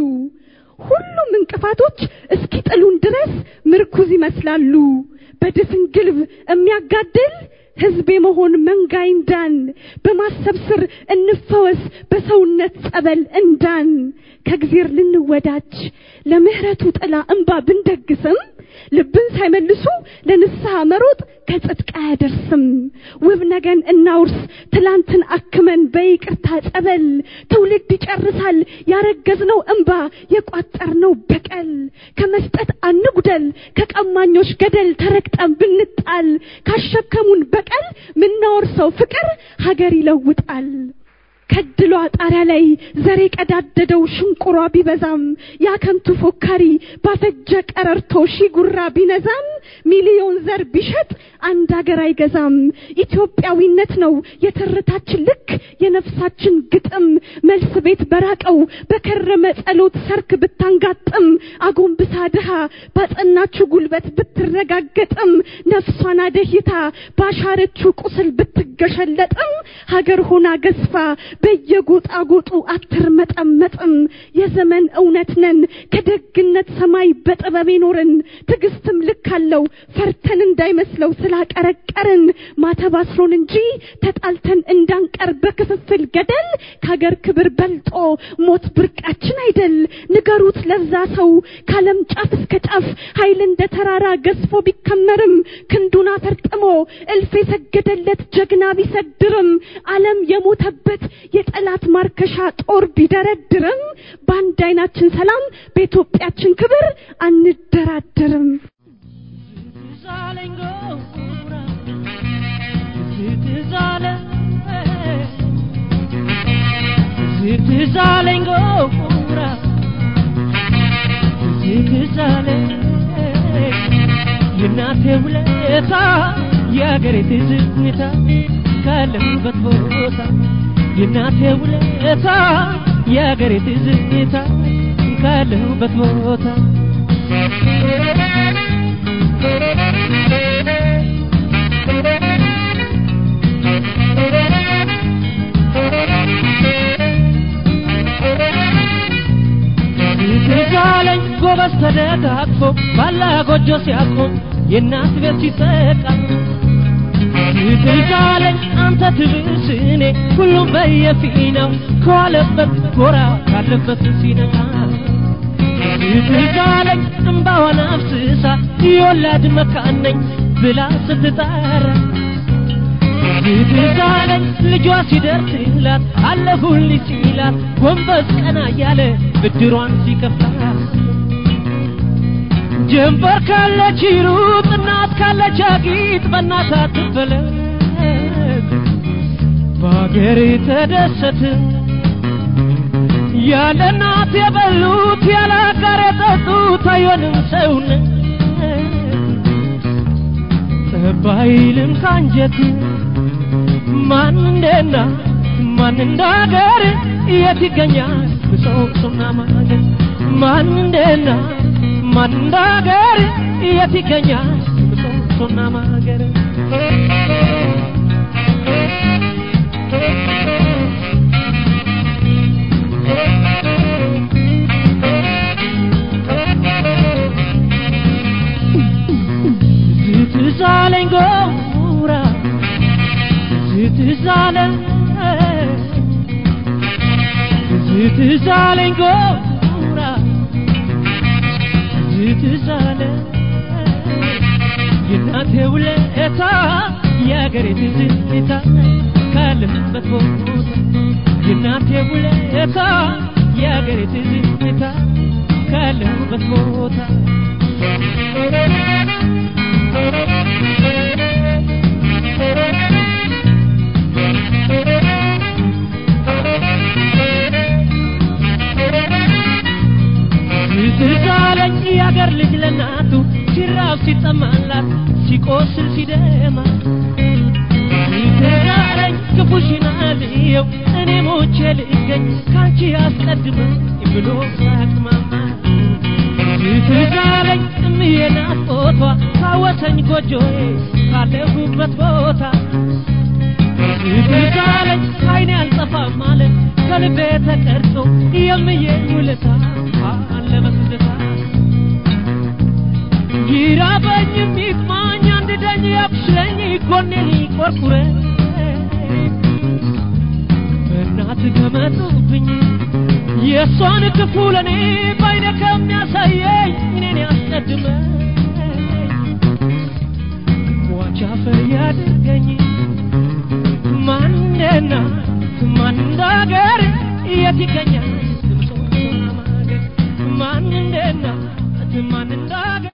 ሁሉም እንቅፋቶች እስኪጥሉን ድረስ ምርኩዝ ይመስላሉ። በድፍን ግልብ የሚያጋድል ህዝብ የመሆን መንጋ እንዳን በማሰብ ስር እንፈወስ በሰውነት ጸበል እንዳን ከእግዚአብሔር ልንወዳጅ ለምህረቱ ጥላ እንባ ብንደግስም ልብን ሳይመልሱ ለንስሐ መሮጥ ከጽድቅ አያደርስም። ውብ ነገን እናውርስ ትላንትን አክመን በይቅርታ ጸበል ትውልድ ይጨርሳል ያረገዝነው እንባ የቋጠርነው በቀል ከመስጠት አንጉደል ከቀማኞች ገደል ተረግጠን ብንጣል ካሸከሙን በቀል ምናወርሰው ፍቅር ሀገር ይለውጣል። ከድሏ ጣሪያ ላይ ዘሬ ቀዳደደው ሽንቁሯ ቢበዛም ያከንቱ ፎካሪ ባፈጀ ቀረርቶ ሺ ጉራ ቢነዛም ሚሊዮን ዘር ቢሸጥ አንድ ሀገር አይገዛም። ኢትዮጵያዊነት ነው የትርታችን ልክ የነፍሳችን ግጥም መልስ ቤት በራቀው በከረመ ጸሎት ሰርክ ብታንጋጥም አጎንብሳ ድሃ ባጸናችው ጉልበት ብትረጋገጥም ነፍሷን አደሂታ ባሻረችው ቁስል ብትገሸለጥም ሀገር ሆና ገዝፋ በየጎጣጎጡ አትርመጠመጥም። የዘመን እውነት ነን ከደግነት ሰማይ በጥበብ ኖርን ትዕግስትም ልክ አለው ፈርተን እንዳይመስለው ስላቀረቀርን ማተብ አስሮን እንጂ ተጣልተን እንዳንቀር በክፍፍል ገደል ከሀገር ክብር በልጦ ሞት ብርቃችን አይደል። ንገሩት ለዛ ሰው ከዓለም ጫፍ እስከ ጫፍ ኃይል እንደ ተራራ ገዝፎ ቢከመርም ክንዱን አፈርጥሞ እልፍ የሰገደለት ጀግና ቢሰድርም ዓለም የሞተበት የጠላት ማርከሻ ጦር ቢደረድርም በአንድ አይናችን ሰላም በኢትዮጵያችን ክብር አንደራደርም።
ትዛለኝ ጎራ ትዛለኝ የእናቴ ውለታ የአገሬ ትዝታ ካለሁበት ቦታ የእናቴ ውለታ የአገሬ ትዝታ ካለሁበት ቦታ ትዛለኝ ጎበዝ ተደጋግፎ ባላ ጎጆ ሲያቆም የእናት ቤት ሲጠቃ ትዛለኝ አንተ ትብስ እኔ ሁሉም በየፊናው ከዋለበት ጎራ ካለበት ሲነቃ ትዛለኝ እምባዋን አፍስሳ የወላድ መካን ነኝ ብላ ስትጠራ ትዛለኝ ልጇ ሲደርስላት አለሁልሽ ሲላት ጎንበስ ቀና እያለ ብድሯን ሲከፍላት ጀንበር ካለች ሩጥ እናት ካለች አጊጥ በእናት አትፈለግ በአገር ተደሰት ያለ እናት የበሉት ያለ አጋር የጠጡት አይሆንም ሰውነት ጠብ አይልም ካንጀት ማን እንደና ማን እንደ አገር የት ይገኛል ምሰሶና ማገር ማን እንደና ማን እንደ አገር የት ይገኛል ምሰሶና ማገር ትዛለኝ ጎራ ትዛለኝ ትዛለኝ ጎራ ትዛለኝ የእናቴ ውለታ የአገሬ ትዝታ ካለሁበት ቦታ የእናቴ ውለታ የአገሬ ትዝታ ካለሁበት ቦታ ትዛለኝ የአገር ልጅ ለናቱ ሲራብ ሲጠማላት ሲቆስል ሲደማ ትዛለኝ ክፉሽን አልየው እኔ ሞቼ ልገኝ ካንቺ አስቀድመኝ ብሎ ሳቅማማ ትዛለኝ እምዬ ናፍቆቷ ካወሰኝ ጎጆዬ ካለሁበት ቦታ ትዛለኝ አይኔ አልጠፋም ማለት ከልቤ ተቀርጾ የምዬ ውለታ አለ በትዝታ ይራበኝም ይጥማኝ አንድ ደኝ ያብስለኝ ጎኔን ይቆርቁረኝ በእናት ከመጡብኝ የእሷን ክፉ ለእኔ ባይነ ከሚያሳየኝ እኔን ያስቀድመኝ ሟች አፈር ያድርገኝ ማንና ማን እንዳገር የት ይገኛል